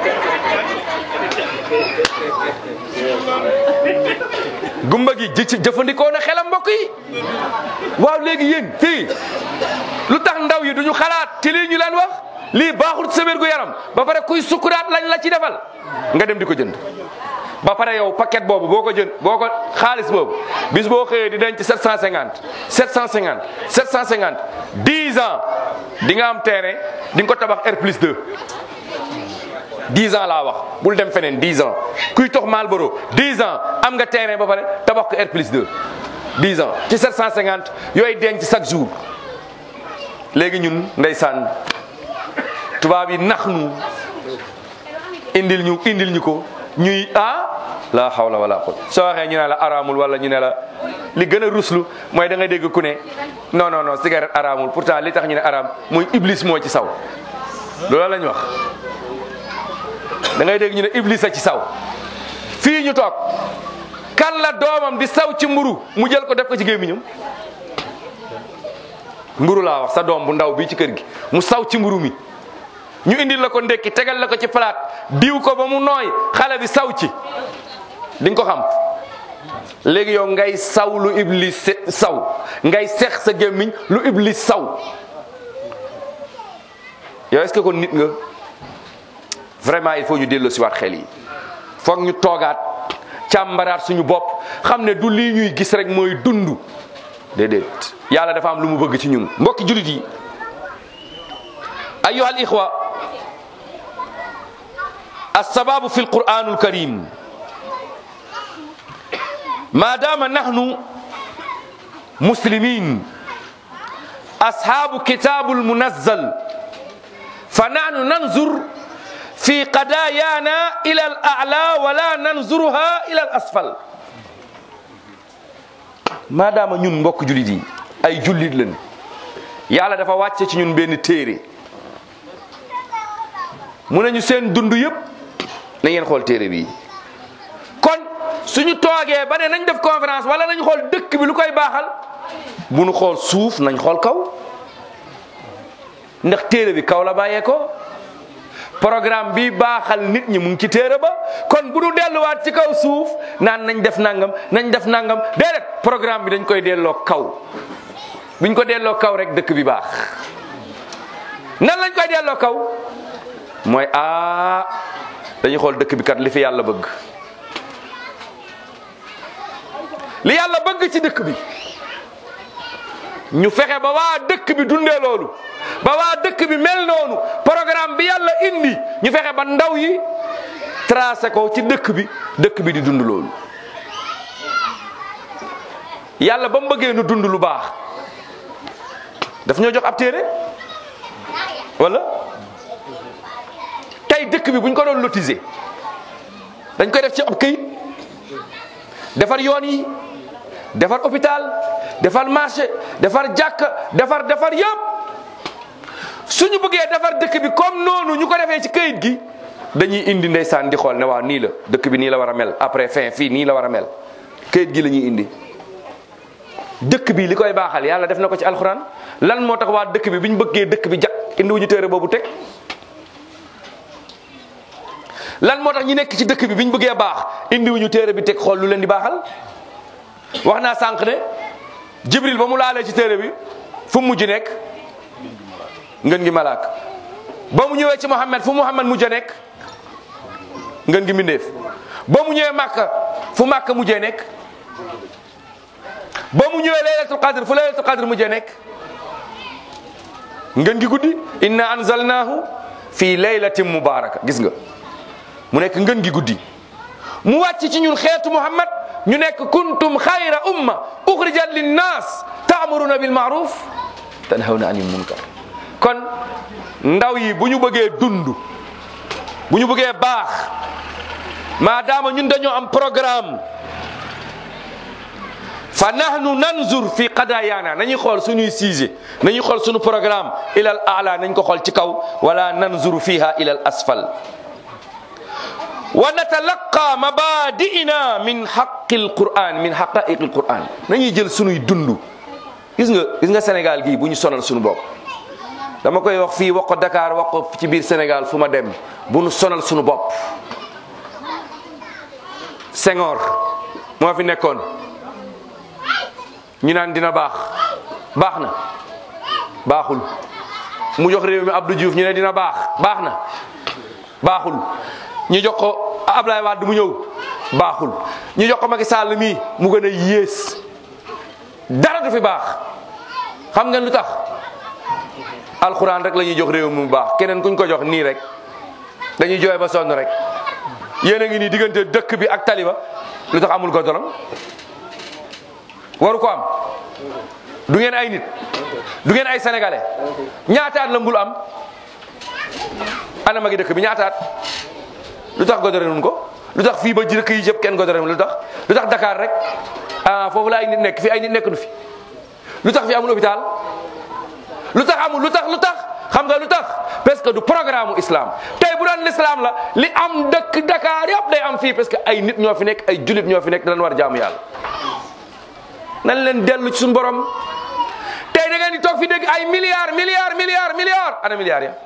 gumba gi ji ci jëfandikoo na xelam mbokk yi waaw léegi yéen fii lu tax ndaw yi duñu xalaat ci lii ñu leen wax lii baaxul ci sa wér gu yaram ba pare kuy sukuraat lañ la ci defal nga dem di ko jënd ba pare yow paquet boobu boo ko jënd boo ko xaalis boobu bis boo xëyee di denc 750 750 750 10 ans di nga am terrain di nga ko tabax R plus 2 10 ans laa wax bul dem feneen 10 ans kuy tox Marlboro 10 ans am nga terrain ba pare tabax ko R plus 2 10 ans ci 750 yooyu denc chaque jour léegi ñun ndeysaan tubaab yi nax nu indil ñu indil ñu ko ñuy ah la hawla wala quwwata soo waxee ñu ne la araamul wala ñu ne la li gën a ruslu mooy da ngay dégg ku ne non non non cigarette araamul pourtant li tax ñu ne araam mooy iblis moo ci saw loolu lañ wax da ngay dégg ñu ne iblis a ci saw fii ñu toog kan la doomam di saw ci mburu mu jël ko def ko ci gémmiñam mburu laa wax sa doom bu ndaw bii ci kër gi mu saw ci mburu mi ñu indil la ko ndekki tegal la ko ci palaat diw ko ba mu nooy xale bi saw ci di nga ko xam léegi yow ngay saw lu iblis se- saw ngay sex sa gémmiñ lu iblis saw yow est-ce que kon nit nga vraiment il faut ñu dellu si waat xel yi foog ñu toogaat càmbaraat suñu bopp xam ne du lii ñuy gis rek mooy dund déedéet yàlla dafa am lu mu bëgg ci ñun mbokki julit yi ayuha al ixwa السباب في القرآن الكريم ما دام نحن مسلمين أصحاب كتاب المنزل فنحن ننظر في قضايانا إلى الأعلى ولا ننظرها إلى الأسفل ما دام ñun mbokk julit yi ay jullit lañ yàlla dafa wàcce ci ñun benn téere mu nañu seen dund yëpp na ngeen xool téere bi kon suñu toogee ba ne nañ def conférence wala nañ xool dëkk bi lu koy baaxal bu nu xool suuf nañ xool kaw ndax téere bi kaw la bàyyee ko programme bi baaxal nit ñi mu ngi ci téere ba kon bu nu delluwaat ci kaw suuf naan nañ def nangam nañ def nangam déedéet programme bi dañ koy delloo kaw buñ ko delloo kaw rek dëkk bi baax nan lañ koy delloo kaw mooy aa dañuy xool dëkk bi kat li fi yàlla bëgg li yàlla bëgg ci dëkk bi ñu fexe ba waa dëkk bi dundee loolu ba waa dëkk bi mel noonu programme bi yàlla indi ñu fexe ba ndaw yi tracé ko ci dëkk bi dëkk bi di dund loolu yàlla ba mu bëggee nu dund lu baax daf ñoo jox ab téere wala tey dëkk bi buñ ko doon lotiser dañ koy def ci ab këyit defar yoon yi defar hôpital defar marché defar jàkk defar defar yëpp suñu bëggee defar dëkk bi comme noonu ñu ko defee ci këyit gi dañuy indi ndeysaan di xool ne waaw nii la dëkk bi nii la war a mel après fin fii nii la war a mel këyit gi la ñuy indi dëkk bi li koy baaxal yàlla def na ko ci alxuraan lan moo tax waa dëkk bi biñ bëggee dëkk bi jag indi wuñu téere boobu teg lan moo tax ñi nekk ci dëkk bi biñ bëggee baax indiwuñu téere bi teg xool lu leen di baaxal wax naa sànq ne jibril ba mu laalee ci téere bi fu mu mujj nekk ngën gi malaak ba mu ñëwee ci muhammad fu muhammad mujj a nekk ngën gi mbindeef ba mu ñëwee màkka fu màkka mujjee nekk ba mu ñëwee laylatul qadr fu laylatul qadr mujjee nekk ngën gi guddi inna anzalnahu fi laylatin mubaraka gis nga mu nekk ngën gi guddi mu wàcc ci ñun xeetu muhammad ñu nekk kuntum xayra umma uxrijat linnas taamuruna bil maaruf tanhawna anil munkar kon ndaw yi bu ñu bëggee dund bu ñu bëggee baax maadaama ñun dañoo am programme fa nahnu nanzur fi qadayaana nañuy xool suñuy sujet nañuy xool suñu programme ilal ala nañ ko xool ci kaw wala nanzuru fiha ilal asfal wa natalaqa mabadi'ina min haqqil quran min haqa'iqil quran nañuy jël sunuy dund gis nga gis nga Sénégal gii bu ñu sonal suñu bopp dama koy wax fii wax ko Dakar wax ko ci biir Sénégal fu ma dem bu ñu sonal suñu bopp Senghor moo fi nekkoon ñu naan dina baax baax na baaxul mu jox réew mi Abdou Diouf ñu ne dina baax baax na baaxul ñu jox ko Ablaye Wade mu ñëw baaxul ñu jox ko Macky Sall mii mu gën a yées dara du fi baax xam ngeen lu tax alxuraan rek la ñuy jox réew mi mu baax keneen kuñ ko jox nii rek dañuy jooy ba sonn rek yéen a ngi nii diggante dëkk bi ak taliba lu tax amul goudron waru ko am du ngeen ay nit du ngeen ay sénégalais ñaataat la mbul am ana magi dëkk bi ñaataat lu tax godorenuñ ko lu tax fii ba dëkk yi yëpp kenn godorenu lu tax lu tax Dakar rek ah foofu la ay nit nekk fii ay nit nekk nu fi lu tax fi amul hôpital lu tax amul lu tax lu tax xam nga lu tax parce que du programme islam tey bu doon l'islam la li am dëkk Dakar yëpp day am fii parce que ay nit ñoo fi nekk ay julit ñoo fi nekk dañ war jaamu yàlla nañ leen dellu ci suñu borom tey da ngeen di toog fi dégg ay milliards milliards milliards milliards ana milliards ya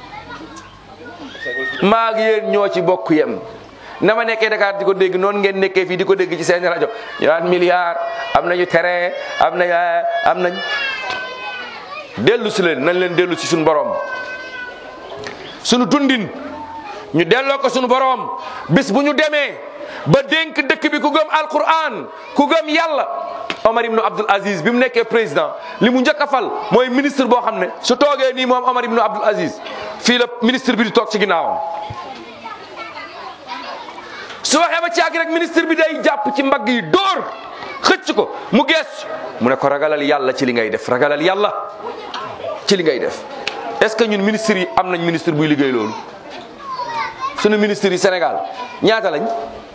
maa ngi yéen ñoo ci bokk yem na ma nekkee Dakar di ko dégg noonu ngeen nekkee fii di ko dégg ci seen rajo ñu naan milliards am nañu terrain am nañ am nañ dellu si leen nañ leen dellu si suñu borom suñu dundin ñu delloo ko suñu borom bis bu ñu demee ba dénk dëkk bi ku gëm alquran ku gëm yàlla Omar ibnu Abdul Aziz bi mu nekkee président li mu njëkk a fal mooy ministre boo xam ne su toogee nii moom Omar ibnu Abdul Aziz fii la ministre bi di toog ci ginnaawam su waxee ba ci àgg rek ministre bi day jàpp ci mbagg yi dóor xëcc ko mu gees mu ne ko ragalal yàlla ci li ngay def ragalal yàlla ci li ngay def est-ce que ñun ministres yi am nañ ministre buy liggéey loolu sunu ministres yi Sénégal ñaata lañ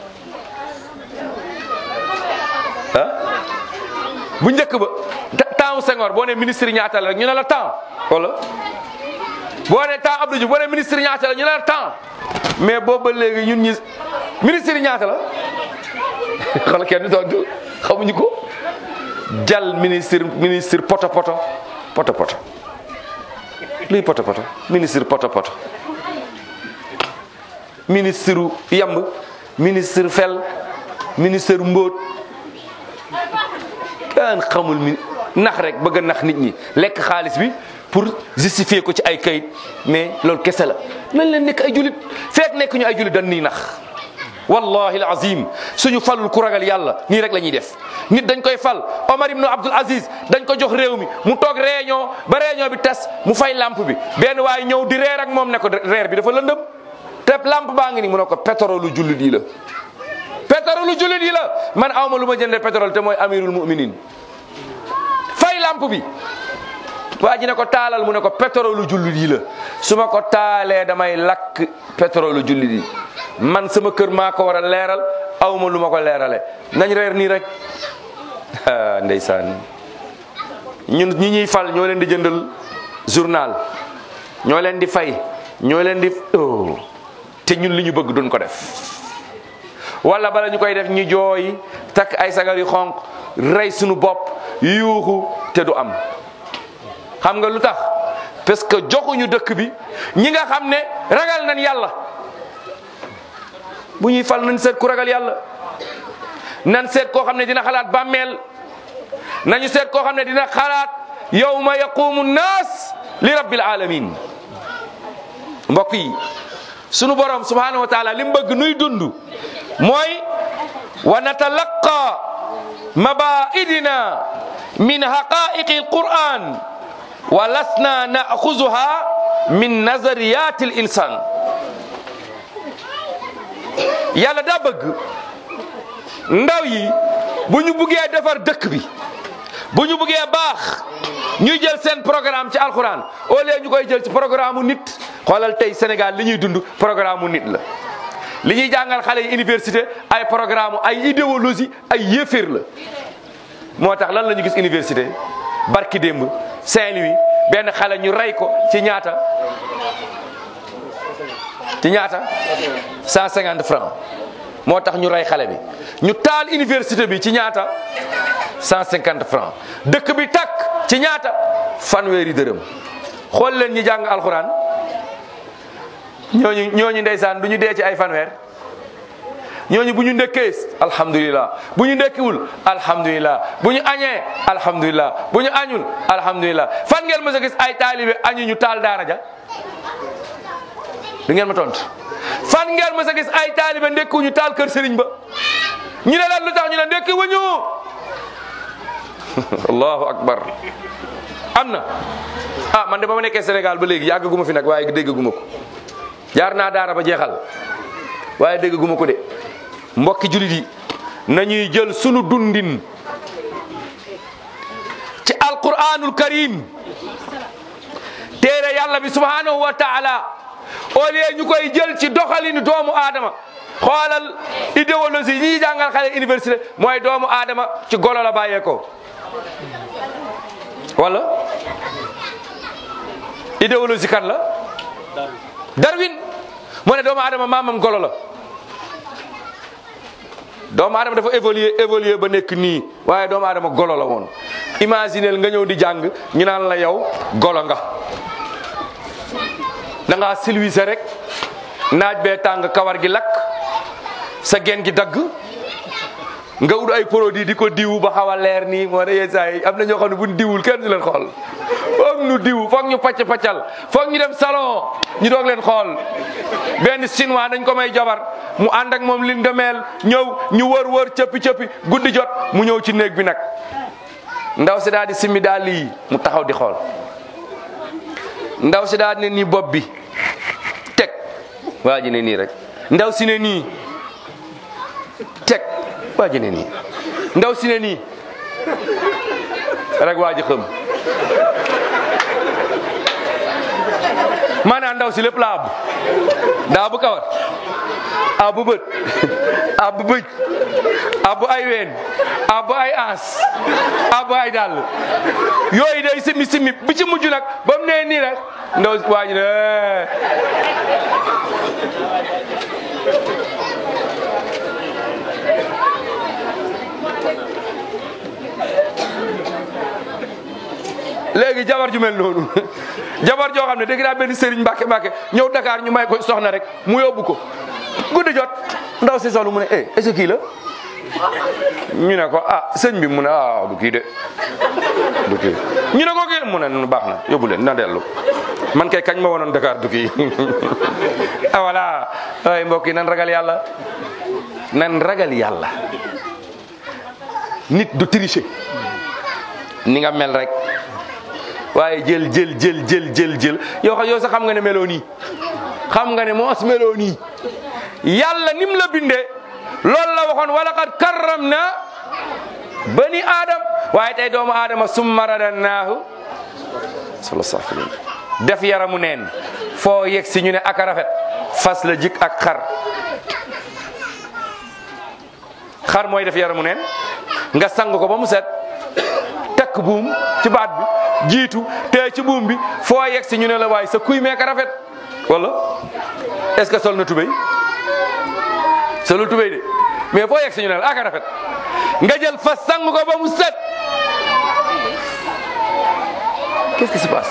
ah bu njëkk ba temps Senghor boo ne ministre yi ñaata la rek ñu ne la temps wala boo ne temps Abdou Diouf boo ne ministre yi ñaata la ñu ne la temps mais boobu ba léegi ñun ñi ministre yi ñaata la xool kenn tontu xamuñu ko jal ministre ministre poto poto poto poto luy poto poto ministre poto poto ministre yamb ministre fel ministre mbóot kenn xamul mi nax rek bëgg a nax nit ñi lekk xaalis bi pour justifier ko ci ay kayit mais loolu kese la nañ leen nekk ay julit fekk nekk ñu ay julit dañ nii nax wallahi alazim suñu falul ku ragal yàlla nii rek la ñuy def nit dañ koy fal Omar ibn Abdul Aziz dañ ko jox réew mi mu toog réunion ba réunion bi tas mu fay lampe bi benn waaye ñëw di reer ak moom ne ko reer bi dafa lëndëm te lampe baa ngi ni mu ne ko pétrole jullit yi la pétrole jullit yi la man awma lu ma jëndee pétrole te mooy amirul muminin fay lampe bi waa ji ne ko taalal mu ne ko pétrole jullit yi la su ma ko taalee damay lakk pétrole jullit yi man sama kër maa ko war a leeral awma lu ma ko leerale nañ reer nii rek ndeysaan ñun ñi ñuy fal ñoo leen di jëndal journal ñoo leen di fay ñoo leen di oh te ñun li ñu bëgg duñ ko def wala bala ñu koy def ñu jooy takk ay sagar yu xonq rey suñu bopp yuuxu te du am xam nga lu tax parce que joxuñu dëkk bi ñi nga xam ne ragal nañ yàlla bu ñuy fal nañ seet ku ragal yàlla nan seet koo xam ne dina xalaat bàmmeel nañu seet koo xam ne dina xalaat yawma yaqumu nnaas li rabbil alamin mbokk yi sunu borom subhanahu wa taala li mu bëgg nuy dund mooy wa natalaqa mabaidina min haqaiqi alquran wa lasna naaxuzuha min nazariyati al insan yàlla daa bëgg ndaw yi bu ñu buggee defar dëkk bi bu ñu buggee baax ñuy jël seen programme ci alxuraan au lieu ñu koy jël ci programme mu nit xoolal tey Sénégal li ñuy dund programme mu nit la. li ñuy jàngal xale yi université ay programme ay idéologie ay yéeféer la moo tax lan la ñu gis université barki démb Saint-Louis benn xale ñu rey ko ci ñaata ci ñaata 150 francs moo tax ñu rey xale bi ñu taal université bi ci ñaata 150 francs dëkk bi takk ci ñaata fanweeri dërëm xool leen ñi jàng alxuraan ñooñu ñooñu ndeysaan du ñu dee ci ay fanweer ñooñu bu ñu ndëkkee alhamdulilah bu ñu ndëkkiwul alhamdulilah bu ñu añee alhamdulilah bu ñu añul alhamdulilah fan ngeen mës a gis ay taalibe añu ñu taal daara ja du ngeen ma tontu fan ngeen mës a gis ay taalibe ndekku ñu taal kër sëriñ ba ñu ne lan lu tax ñu ne ndekki wuñu allahu akbar am na ah man de ba ma nekkee Sénégal ba léegi yàggaguma fi nag waaye déggaguma ko jaar naa daara ba jeexal waaye déggaguma ko de mbokki julit yi nañuy jël sunu dundin ci alquranul karim téere yàlla bi subhanahu wa taala au lieu ñu koy jël ci doxalinu doomu aadama xoolal idéologie yi ñuy jàngal xale université mooy doomu aadama ci golo la bàyyeekoo wala idéologie kan la Darwin moo ne doomu aadama maamam golo la doomu aadama dafa évoluer évoluer ba nekk nii waaye doomu aadama golo la woon imagineel nga ñëw di jàng ñu naan la yow golo nga da ngaa silwise rek naaj bee tàng kawar gi lakk sa gen gi dagg nga ut ay produit di ko diwu ba xaw a leer nii moo ne yenn saa yi am na ñoo xam ne buñ diwul kenn du leen xool boo foog ñu diw foog ñu pacc paccal foog ñu dem salon ñu doog leen xool benn chinois dañ ko may jabar mu ànd ak moom liñ demeel ñëw ñu wër wër cëppi cëppi guddi jot mu ñëw ci néeg bi nag ndaw si daal di simmi daal lii mu taxaw di xool ndaw si daal ne nii bopp bi teg waa ji ne nii rek ndaw si ne nii teg waa ji ne nii ndaw si ne nii rek waa ji xëm maanaam ndaw si lépp la ab daa bu kawar abu bët abu bëj abu ay ween abu ay ans abu ay dàll yooyu day simi simi bi ci mujj nag ba mu nee nii rek ndaw waa ji ne léegi jabar ju mel noonu jabar joo xam ne dégg naa benn sëriñ mbàkke mbàkke ñëw Dakar ñu may ko soxna rek mu yóbbu ko guddi jot ndaw si solu mu ne eh est-ce que kii la ñu ne ko ah sëñ bi mu ne ah du kii de du kii ñu ne ko kii mu ne nu baax na yóbbu leen na dellu man kay kañ ma wonoon Dakar du kii ah voilà ay mbokk yi nan ragal yàlla nan ragal yàlla nit du tricher ni nga mel rek waaye jël jël jël jël jël jël yow yow sax xam nga ne meloo nii xam nga ne moos meloo nii yàlla nim la bindee loolu la waxoon wala qad karram na bani aadam waaye tey doomu aadama summa radannaahu sala safilin def yaramu neen foo yegg si ñu ne ak a rafet fas la jik ak xar xar mooy def yaramu neen nga sang ko ba mu set takk buum ci baat bi jiitu te ci buum bi foo yegg si ñu ne la waaye sa kuy meeka rafet wala est-ce que sol na tubéy solul tubéy de mais foo yegg si ñu ne la aka rafet nga jël fas sang ko ba mu set qu'est-ce qui se passe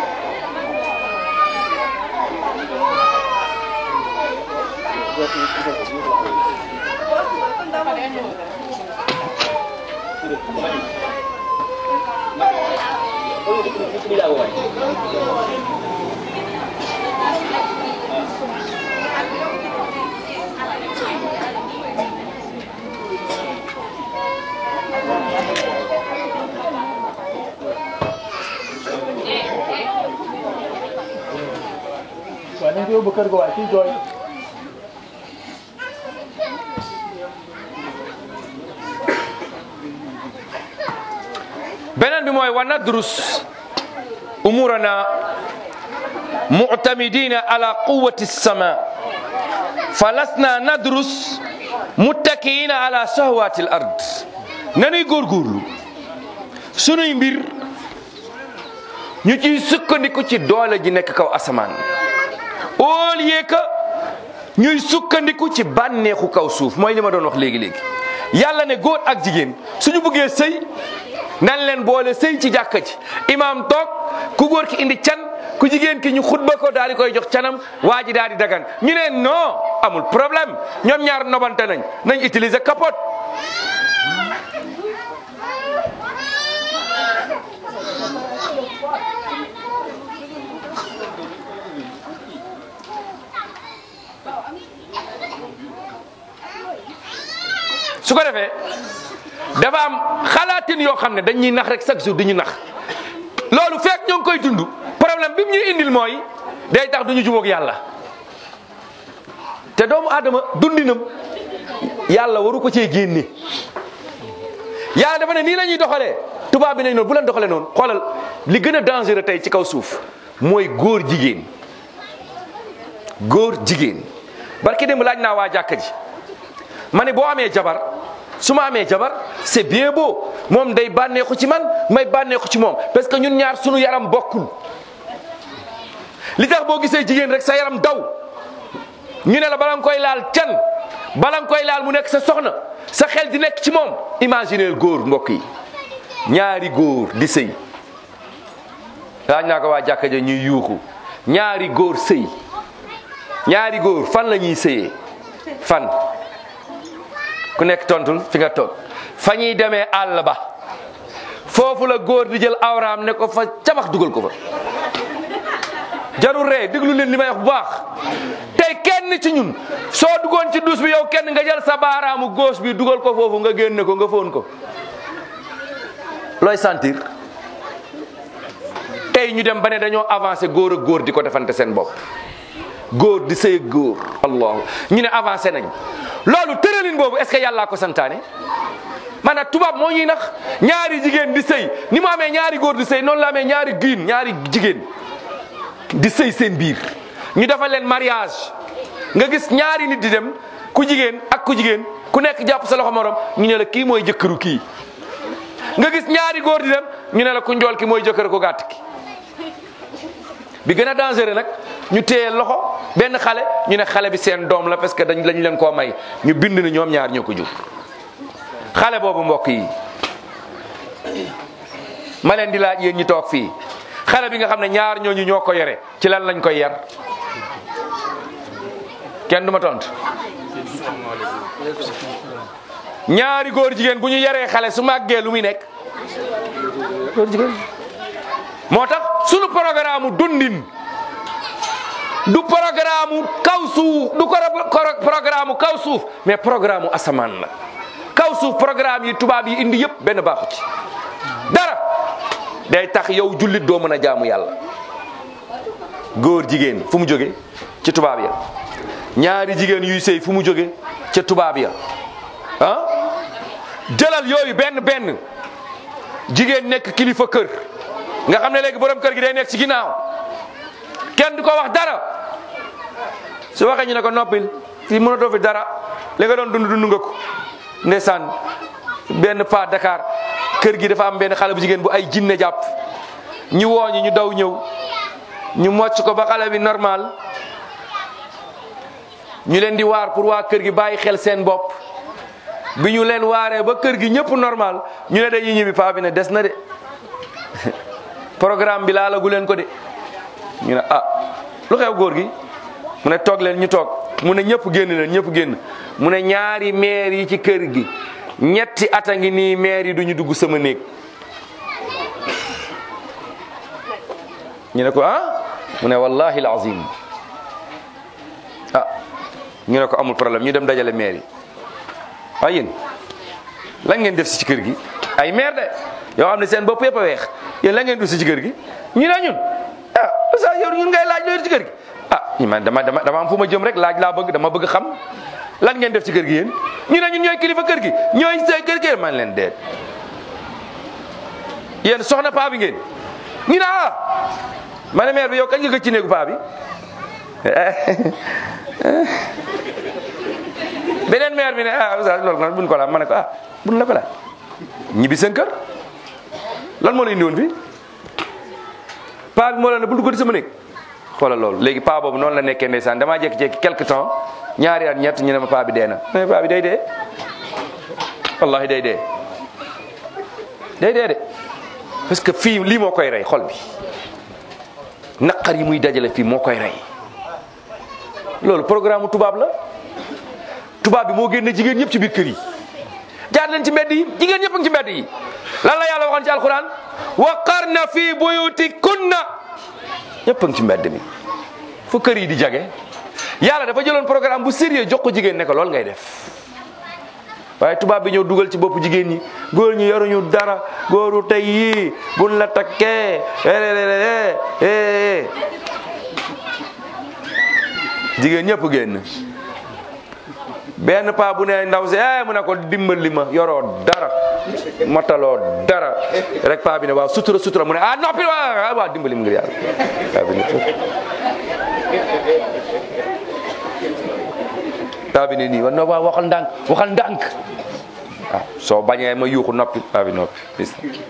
waaye nañ ko yóbbu kër ga waaye kii jooy beneen bi mooy wa nadrus umurana mu'tamidina ala quwwati sama falasna nadrus muttakiina ala shahwati al ard nanuy góorgóorlu sunuy mbir ñu ciy sukkandiku ci doole ji nekk kaw asamaan au lieu que ñuy sukkandiku ci bànneexu kaw suuf mooy li ma doon wax léegi-léegi yàlla ne góor ak jigéen suñu bëggee sëy nan leen boole sëy ci jàkka ji imaam toog ku góor ki indi can ku jigéen ki ñu xutba ko daal di koy jox canam waa ji daal di dagan ñu ne non amul problème ñoom ñaar nobante nañ nañ utiliser capote su ko defee dafa am xalaatin yoo xam ne dañuy nax rek chaque jour di ñu nax loolu fekk ñoo ngi koy dund problème bi mu ñuy indil mooy day tax du ñu jubóog yàlla te doomu aadama dundinam yàlla waru ko cee génne yàlla dafa ne nii la ñuy doxalee tubaab bi nañ noonu bu leen doxalee noonu xoolal li gën a dangereux tey ci kaw suuf mooy góor jigéen góor jigéen barki démb laaj naa waa jàkka ji ma ne boo amee jabar su ma amee jabar c'est bien beau moom day bànneexu ci man may bànneexu ci moom parce que ñun ñaar sunu yaram bokkul li tax boo gisee jigéen rek sa yaram daw ñu ne la bala nga koy laal can bala nga koy laal mu nekk sa soxna sa xel di nekk ci moom imagineel góor mbokk yi ñaari góor di sëy laaj naa ko waa jàkka ja ñuy yuuxu ñaari góor sëy ñaari góor fan la ñuy sëyee fan ku nekk tontul fi nga toog fa ñuy demee àll ba foofu la góor di jël awraam ne ko fa cabax dugal ko fa jarul ree déglu leen li may wax bu baax tey kenn ci ñun soo duggoon ci douche bi yow kenn nga jël sa baaraamu gauche bi dugal ko foofu nga génne ko nga foon ko looy sentir tey ñu dem ba ne dañoo avancé góor ak góor di ko defante seen bopp góor di sëy ak góor allah ñu ne avancé nañ loolu tëralin boobu est ce que yàllaa ko santaane maanaam tubaab moo ñuy nax ñaari jigéen di sëy ni mu amee ñaari góor di sëy noonu la amee ñaari giin ñaari jigéen di sëy seen biir ñu defal leen mariage nga gis ñaari nit di dem ku jigéen ak ku jigéen ku nekk jàpp sa loxo morom ñu ne la kii mooy jëkkëru kii nga gis ñaari góor di dem ñu ne la ku njool ki mooy jëkkër ku gàtt ki bi gën a dangereux nag ñu téye loxo benn xale ñu ne xale bi seen doom la parce que dañ lañ leen koo may ñu bind ni ñoom ñaar ñoo ko jur xale boobu mbokk yi ma leen di laaj yéen ñi toog fii xale bi nga xam ne ñaar ñooñu ñoo ko yore ci lan lañ koy yar kenn du ma tontu ñaari góor jigéen bu ñu yaree xale su màggee lu muy nekk góor jigéen moo tax sunu programme dundin du programme kaw suuf du programme kaw suuf mais programme asamaan la kaw suuf programme yi tubaab yi indi yëpp benn baaxu ci dara day tax yow jullit doo mën a jaamu yàlla góor jigéen fu mu jóge ci tubaab ya ñaari jigéen yuy sëy fu mu jóge ca tubaab ya ah jëlal yooyu benn benn jigéen nekk kilifa kër nga xam ne léegi borom kër gi day nekk ci ginnaaw kenn du ko wax dara su waxee ñu ne ko noppil fii mënatoo fi dara li nga doon dund dund nga ko ndeysaan benn pa Dakar kër gi dafa am benn xale bu jigéen bu ay jinne jàpp ñu wooñi ñu daw ñëw ñu mocc ko ba xale bi normal ñu leen di waar pour waa kër gi bàyyi xel seen bopp bi ñu leen waaree ba kër gi ñëpp normal ñu ne dañuy ñibbi paa bi ne des na de programme bi laalagu leen ko de ñu ne ah lu xew góor gi mu ne toog leen ñu toog mu ne ñëpp génn leen ñëpp génn mu ne ñaari maire yi ci kër gi ñetti at a ngi nii maire yi duñu dugg sama néeg ñu ne ko ah mu ne wallahi alazim ah ñu ne ko amul problème ñu dem dajale maire yi waaye yéen lan ngeen def si ci kër gi ay maire de yoo xam ne seen bopp yëpp a weex yéen lan ngeen def si ci kër gi ñu ne ñun ah sa yow ñun ngay laaj loolu ci kër gi ah ñu man dama dama dama am fu ma jëm rek laaj laa bëgg dama bëgg xam lan ngeen def ci kër gi yéen ñu ne ñun ñooy kilifa kër gi ñooy say kër gi man leen deet yéen soxna paa bi ngeen ñu ne ah ma ne maire bi yow kañ nga gëj ci néegu paa bi beneen maire bi ne ah oustaz loolu nag buñ ko laaj ma ne ko ah buñ la ko laaj ñibbi seen kër lan moo la indi woon fii paa bi moo la ne bul dugg di sama néeg xoolal loolu léegi paa boobu noonu la nekkee ndeysaan damaa jékki-jékki quelque temps ñaari at ñett ñu ne ma paa bi dee na mais paa bi day dee wallahi day dee day dee de parce que fii lii moo koy rey xol bi naqar yi muy dajale fii moo koy rey loolu programme tubaab la tubaab bi moo génne jigéen ñëpp ci biir kër yi jaar leen ci mbedd yi jigéen ñëpp a ngi ci mbedd yi lan la yàlla waxoon ci alquran wa qarna fi buyutikunna ñëpp a ngi ci mbedd mi fu kër yi di jage yàlla dafa jëloon programme bu sérieux jox ko jigéen ne ko loolu ngay def waaye tubaab bi ñëw dugal ci bopp jigéen ñi góor ñi yoruñu dara góoru tey yii buñ la takkee jigéen ñëpp génn benn paa bu ne ndaw si eh mu ne ko dimbali ma yoroo dara mataloo dara rek paa bi ne waaw sutura sutura mu ne ah noppi waaw waaw dimbali ma ngir yàlla paa bi ne paa bi ne nii wa no waaw waxal ndànk waxal ndànk waaw soo bañee ma yuuxu noppi paa bi noppi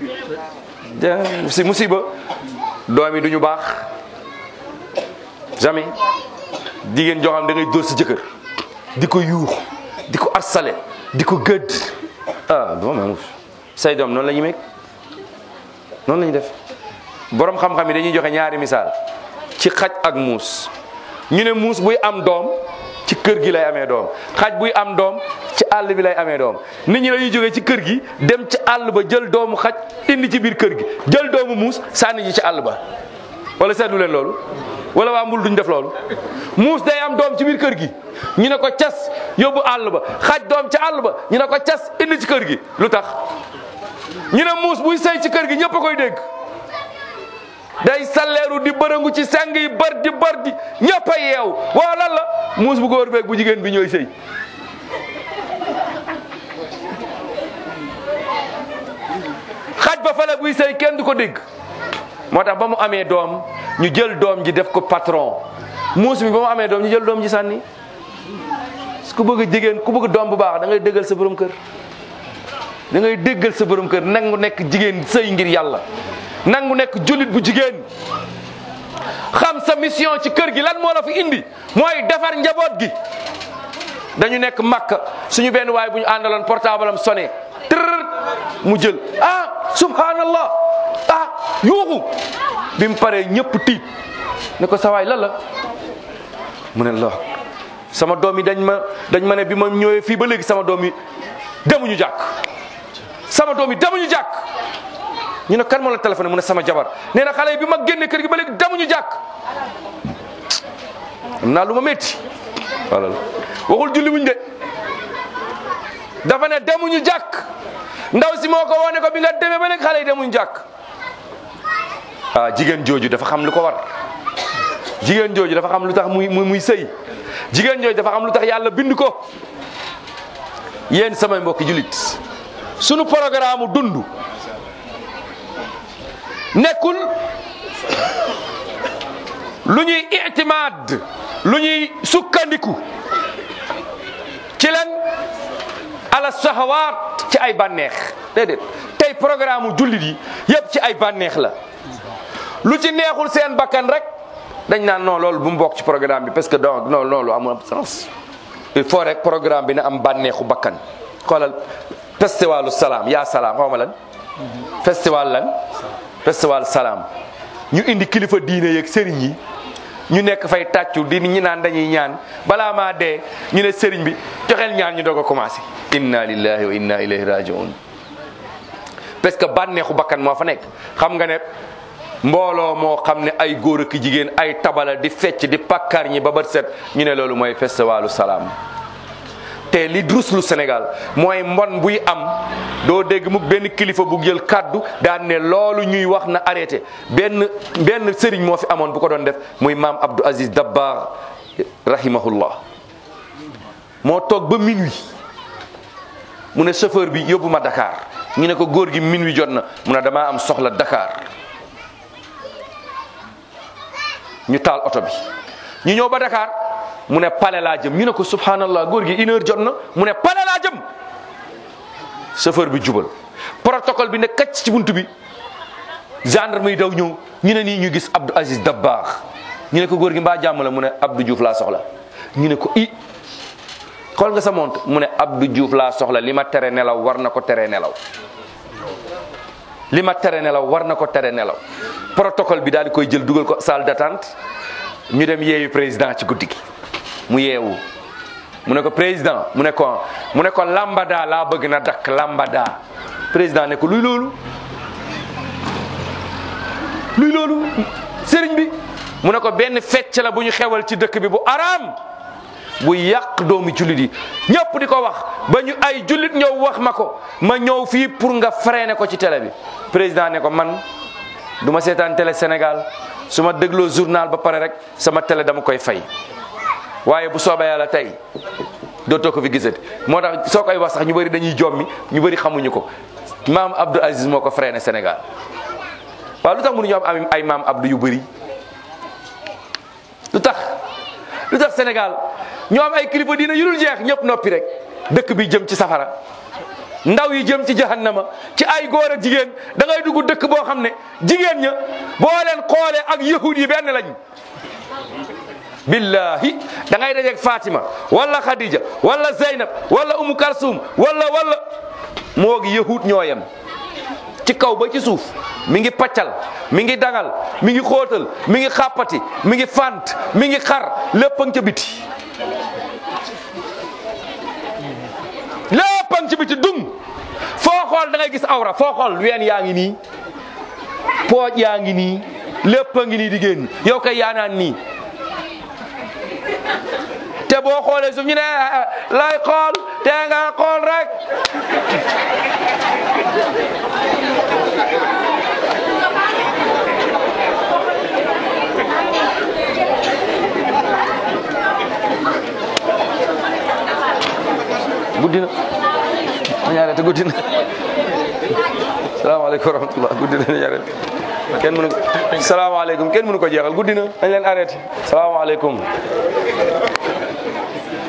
si musiba doom yi duñu baax jamais jigéen joo xam da ngay dóor sa jëkkër di ko yuux di ko arsale di ko gëdd ah doom say doom noonu la ñu meeg noonu la ñu def borom xam-xam yi dañuy joxe ñaari misaal ci xaj ak muus ñu ne muus buy am doom ci kër gi lay amee doom xaj buy am doom ci àll bi lay amee doom nit ñi dañuy jógee ci kër gi dem ci àll ba jël doomu xaj indi ci biir kër gi jël doomu muus sànni ji ci àll ba wala seetlu leen loolu wala waa mbul duñ def loolu muus day am doom ci biir kër gi ñu ne ko cas yóbbu àll ba xaj doom ci àll ba ñu ne ko cas indi ci kër gi lu tax ñu ne muus buy sëy ci kër gi ñëpp a koy dégg day salleeru di bërëngu ci seng yi bër di bër di ñëpp a yeew waaw lan la muus bu góor beeg bu jigéen bi ñooy sëy xaj ba fale buy sëy kenn du ko dégg moo tax ba mu amee doom ñu jël doom ji def ko patron muus mi ba mu amee doom ñu jël doom ji sànni ku bëgg a jigéen ku bëgg doom bu baax da ngay déggal sa borom kër da ngay déggal sa borom kër nangu nekk jigéen sëy ngir yàlla nangu nekk jullit bu jigéen xam sa mission ci kër gi lan moo la fi indi mooy defar njaboot gi dañu nekk makka suñu benn waay bu ñu àndaloon portable am sonné tërër mu jël ah subhanallah ah yuuxu bi mu paree ñëpp tiit ne ko sawaay lan la mu ne la sama doom yi dañ ma dañ ma ne bi ma ñëwee fii ba léegi sama doom yi demuñu jàkk sama doom yi demuñu jàkk ñu ne kan moo la téléphoné mu ne sama jabar nee na xale yi bi ma génne kër gi ba léegi demuñu jàkk am naa lu ma métti wala waxul julli wuñ de dafa ne demuñu jàkk ndaw si moo ko woo ne ko bi nga demee ba léegi xale yi demuñu jàkk ah jigéen jooju dafa xam lu ko war jigéen jooju dafa xam lu tax muy muy muy sëy jigéen jooju dafa xam lu tax yàlla bind ko yéen samay mbokki julit sunu programme dund nekkul lu ñuy itimaad lu ñuy sukkandiku ci len ala sahawaat ci ay bànneex déedéet tey programme jullit yi yëpp ci ay bànneex la lu ci neexul seen bakkan rek dañ naan non loolu bu mu bokk ci programme bi parce que donc non loolu amul sens il faut rek programme bi na am bànneexu bakkan xoolal festivalu salaam yaa salaam xaw ma lan festival lan festival salaam ñu indi kilifa diine yeeg sëriñ yi ñu nekk fay tàccu di ñi naan dañuy ñaan balaa maa dee ñu ne sëriñ bi joxeel ñaan ñu doog a commencé inna lillahi wa inna ilayhi rajiun parce que bànneexu bakkan moo fa nekk xam nga ne mbooloo moo xam ne ay góor ak jigéen ay tabala di fecc di pàkkaar ñi ba bët set ñu ne loolu mooy festivalu salaam te li druslu Sénégal mooy mbon buy am doo dégg mu benn kilifa bu jël kaddu daan ne loolu ñuy wax na arrêté benn benn sëriñ moo fi amoon bu ko doon def muy maam Abdou Aziz Dabbar rahimahullah moo toog ba minuit mu ne chauffeur bi yóbbu ma Dakar ñu ne ko góor gi minuit jot na mu ne damaa am soxla Dakar ñu taal oto bi ñu ñëw ba Dakar mu ne pale laa jëm ñu ne ko subhanallah góor gi une heure jot na mu ne pale laa jëm chauffeur bi jubal protocole bi ne kacc ci buntu bi gendarme yi daw ñëw ñu ne nii ñu gis Abdou Aziz Dabakh ñu ne ko góor gi mbaa jàmm la mu ne Abdou Diouf laa soxla ñu ne ko i xool nga sa montre mu ne Abdou Diouf laa soxla li ma tere nelaw war na ko tere nelaw li ma tere nelaw war na ko tere nelaw protocole bi daal di koy jël dugal ko salle d'attente ñu dem yeewu président ci guddi gi mu yeewu mu ne ko président mu ne ko mu ne ko lambada laa bëgg na dakk lambada président ne ko luy loolu luy loolu sëriñ bi mu ne ko benn fecc la bu ñu xewal ci dëkk bi bu araam bu yàq doomu jullit yi ñëpp di ko wax ba ñu ay jullit ñëw wax ma ko ma ñëw fii pour nga freiner ko ci télé bi président ne ko man du ma seetaan télé Sénégal su ma dégloo journal ba pare rek sama télé dama koy fay waaye bu soobee yàlla tey dootoo ko fi gisati moo tax soo koy wax sax ñu bëri dañuy jommi ñu bëri xamuñu ko maam Abdou Aziz moo ko freiné Sénégal waaw lu tax mënuñu am ay maam Abdou yu bëri lu tax lu tax Sénégal ñoo am ay kilifa diina yu dul jeex ñëpp noppi rek dëkk bi jëm ci safara ndaw yi jëm ci jahannama ci ay góor ak jigéen da ngay dugg dëkk boo xam ne jigéen ña boo leen xoolee ak yahud yi benn lañ billahi da ngay dajeeg Fatima wala Khadija wala Zeynab wala Umu Kalsum wala wala moo gi yahud ñoo yem ci kaw ba ci suuf mi ngi paccal mi ngi dangal mi ngi xóotal mi ngi xàppati mi ngi fant mi ngi xar lépp a ngi ca biti lépp ci biti dung foo xool da ngay gis awra foo xool ween yaa ngi nii pooj yaa ngi nii lépp a ngi nii di génn yow kay yaa naan nii te boo xoolee suuf ñu ne lay xool te nga xool rek guddi na ma ñaareel te guddi na salaamaaleykum wa rahmatullah guddi na ñaareel kenn mënu salaamaaleykum kenn mënu ko jeexal guddi na dañ leen arrêté salaamaaleykum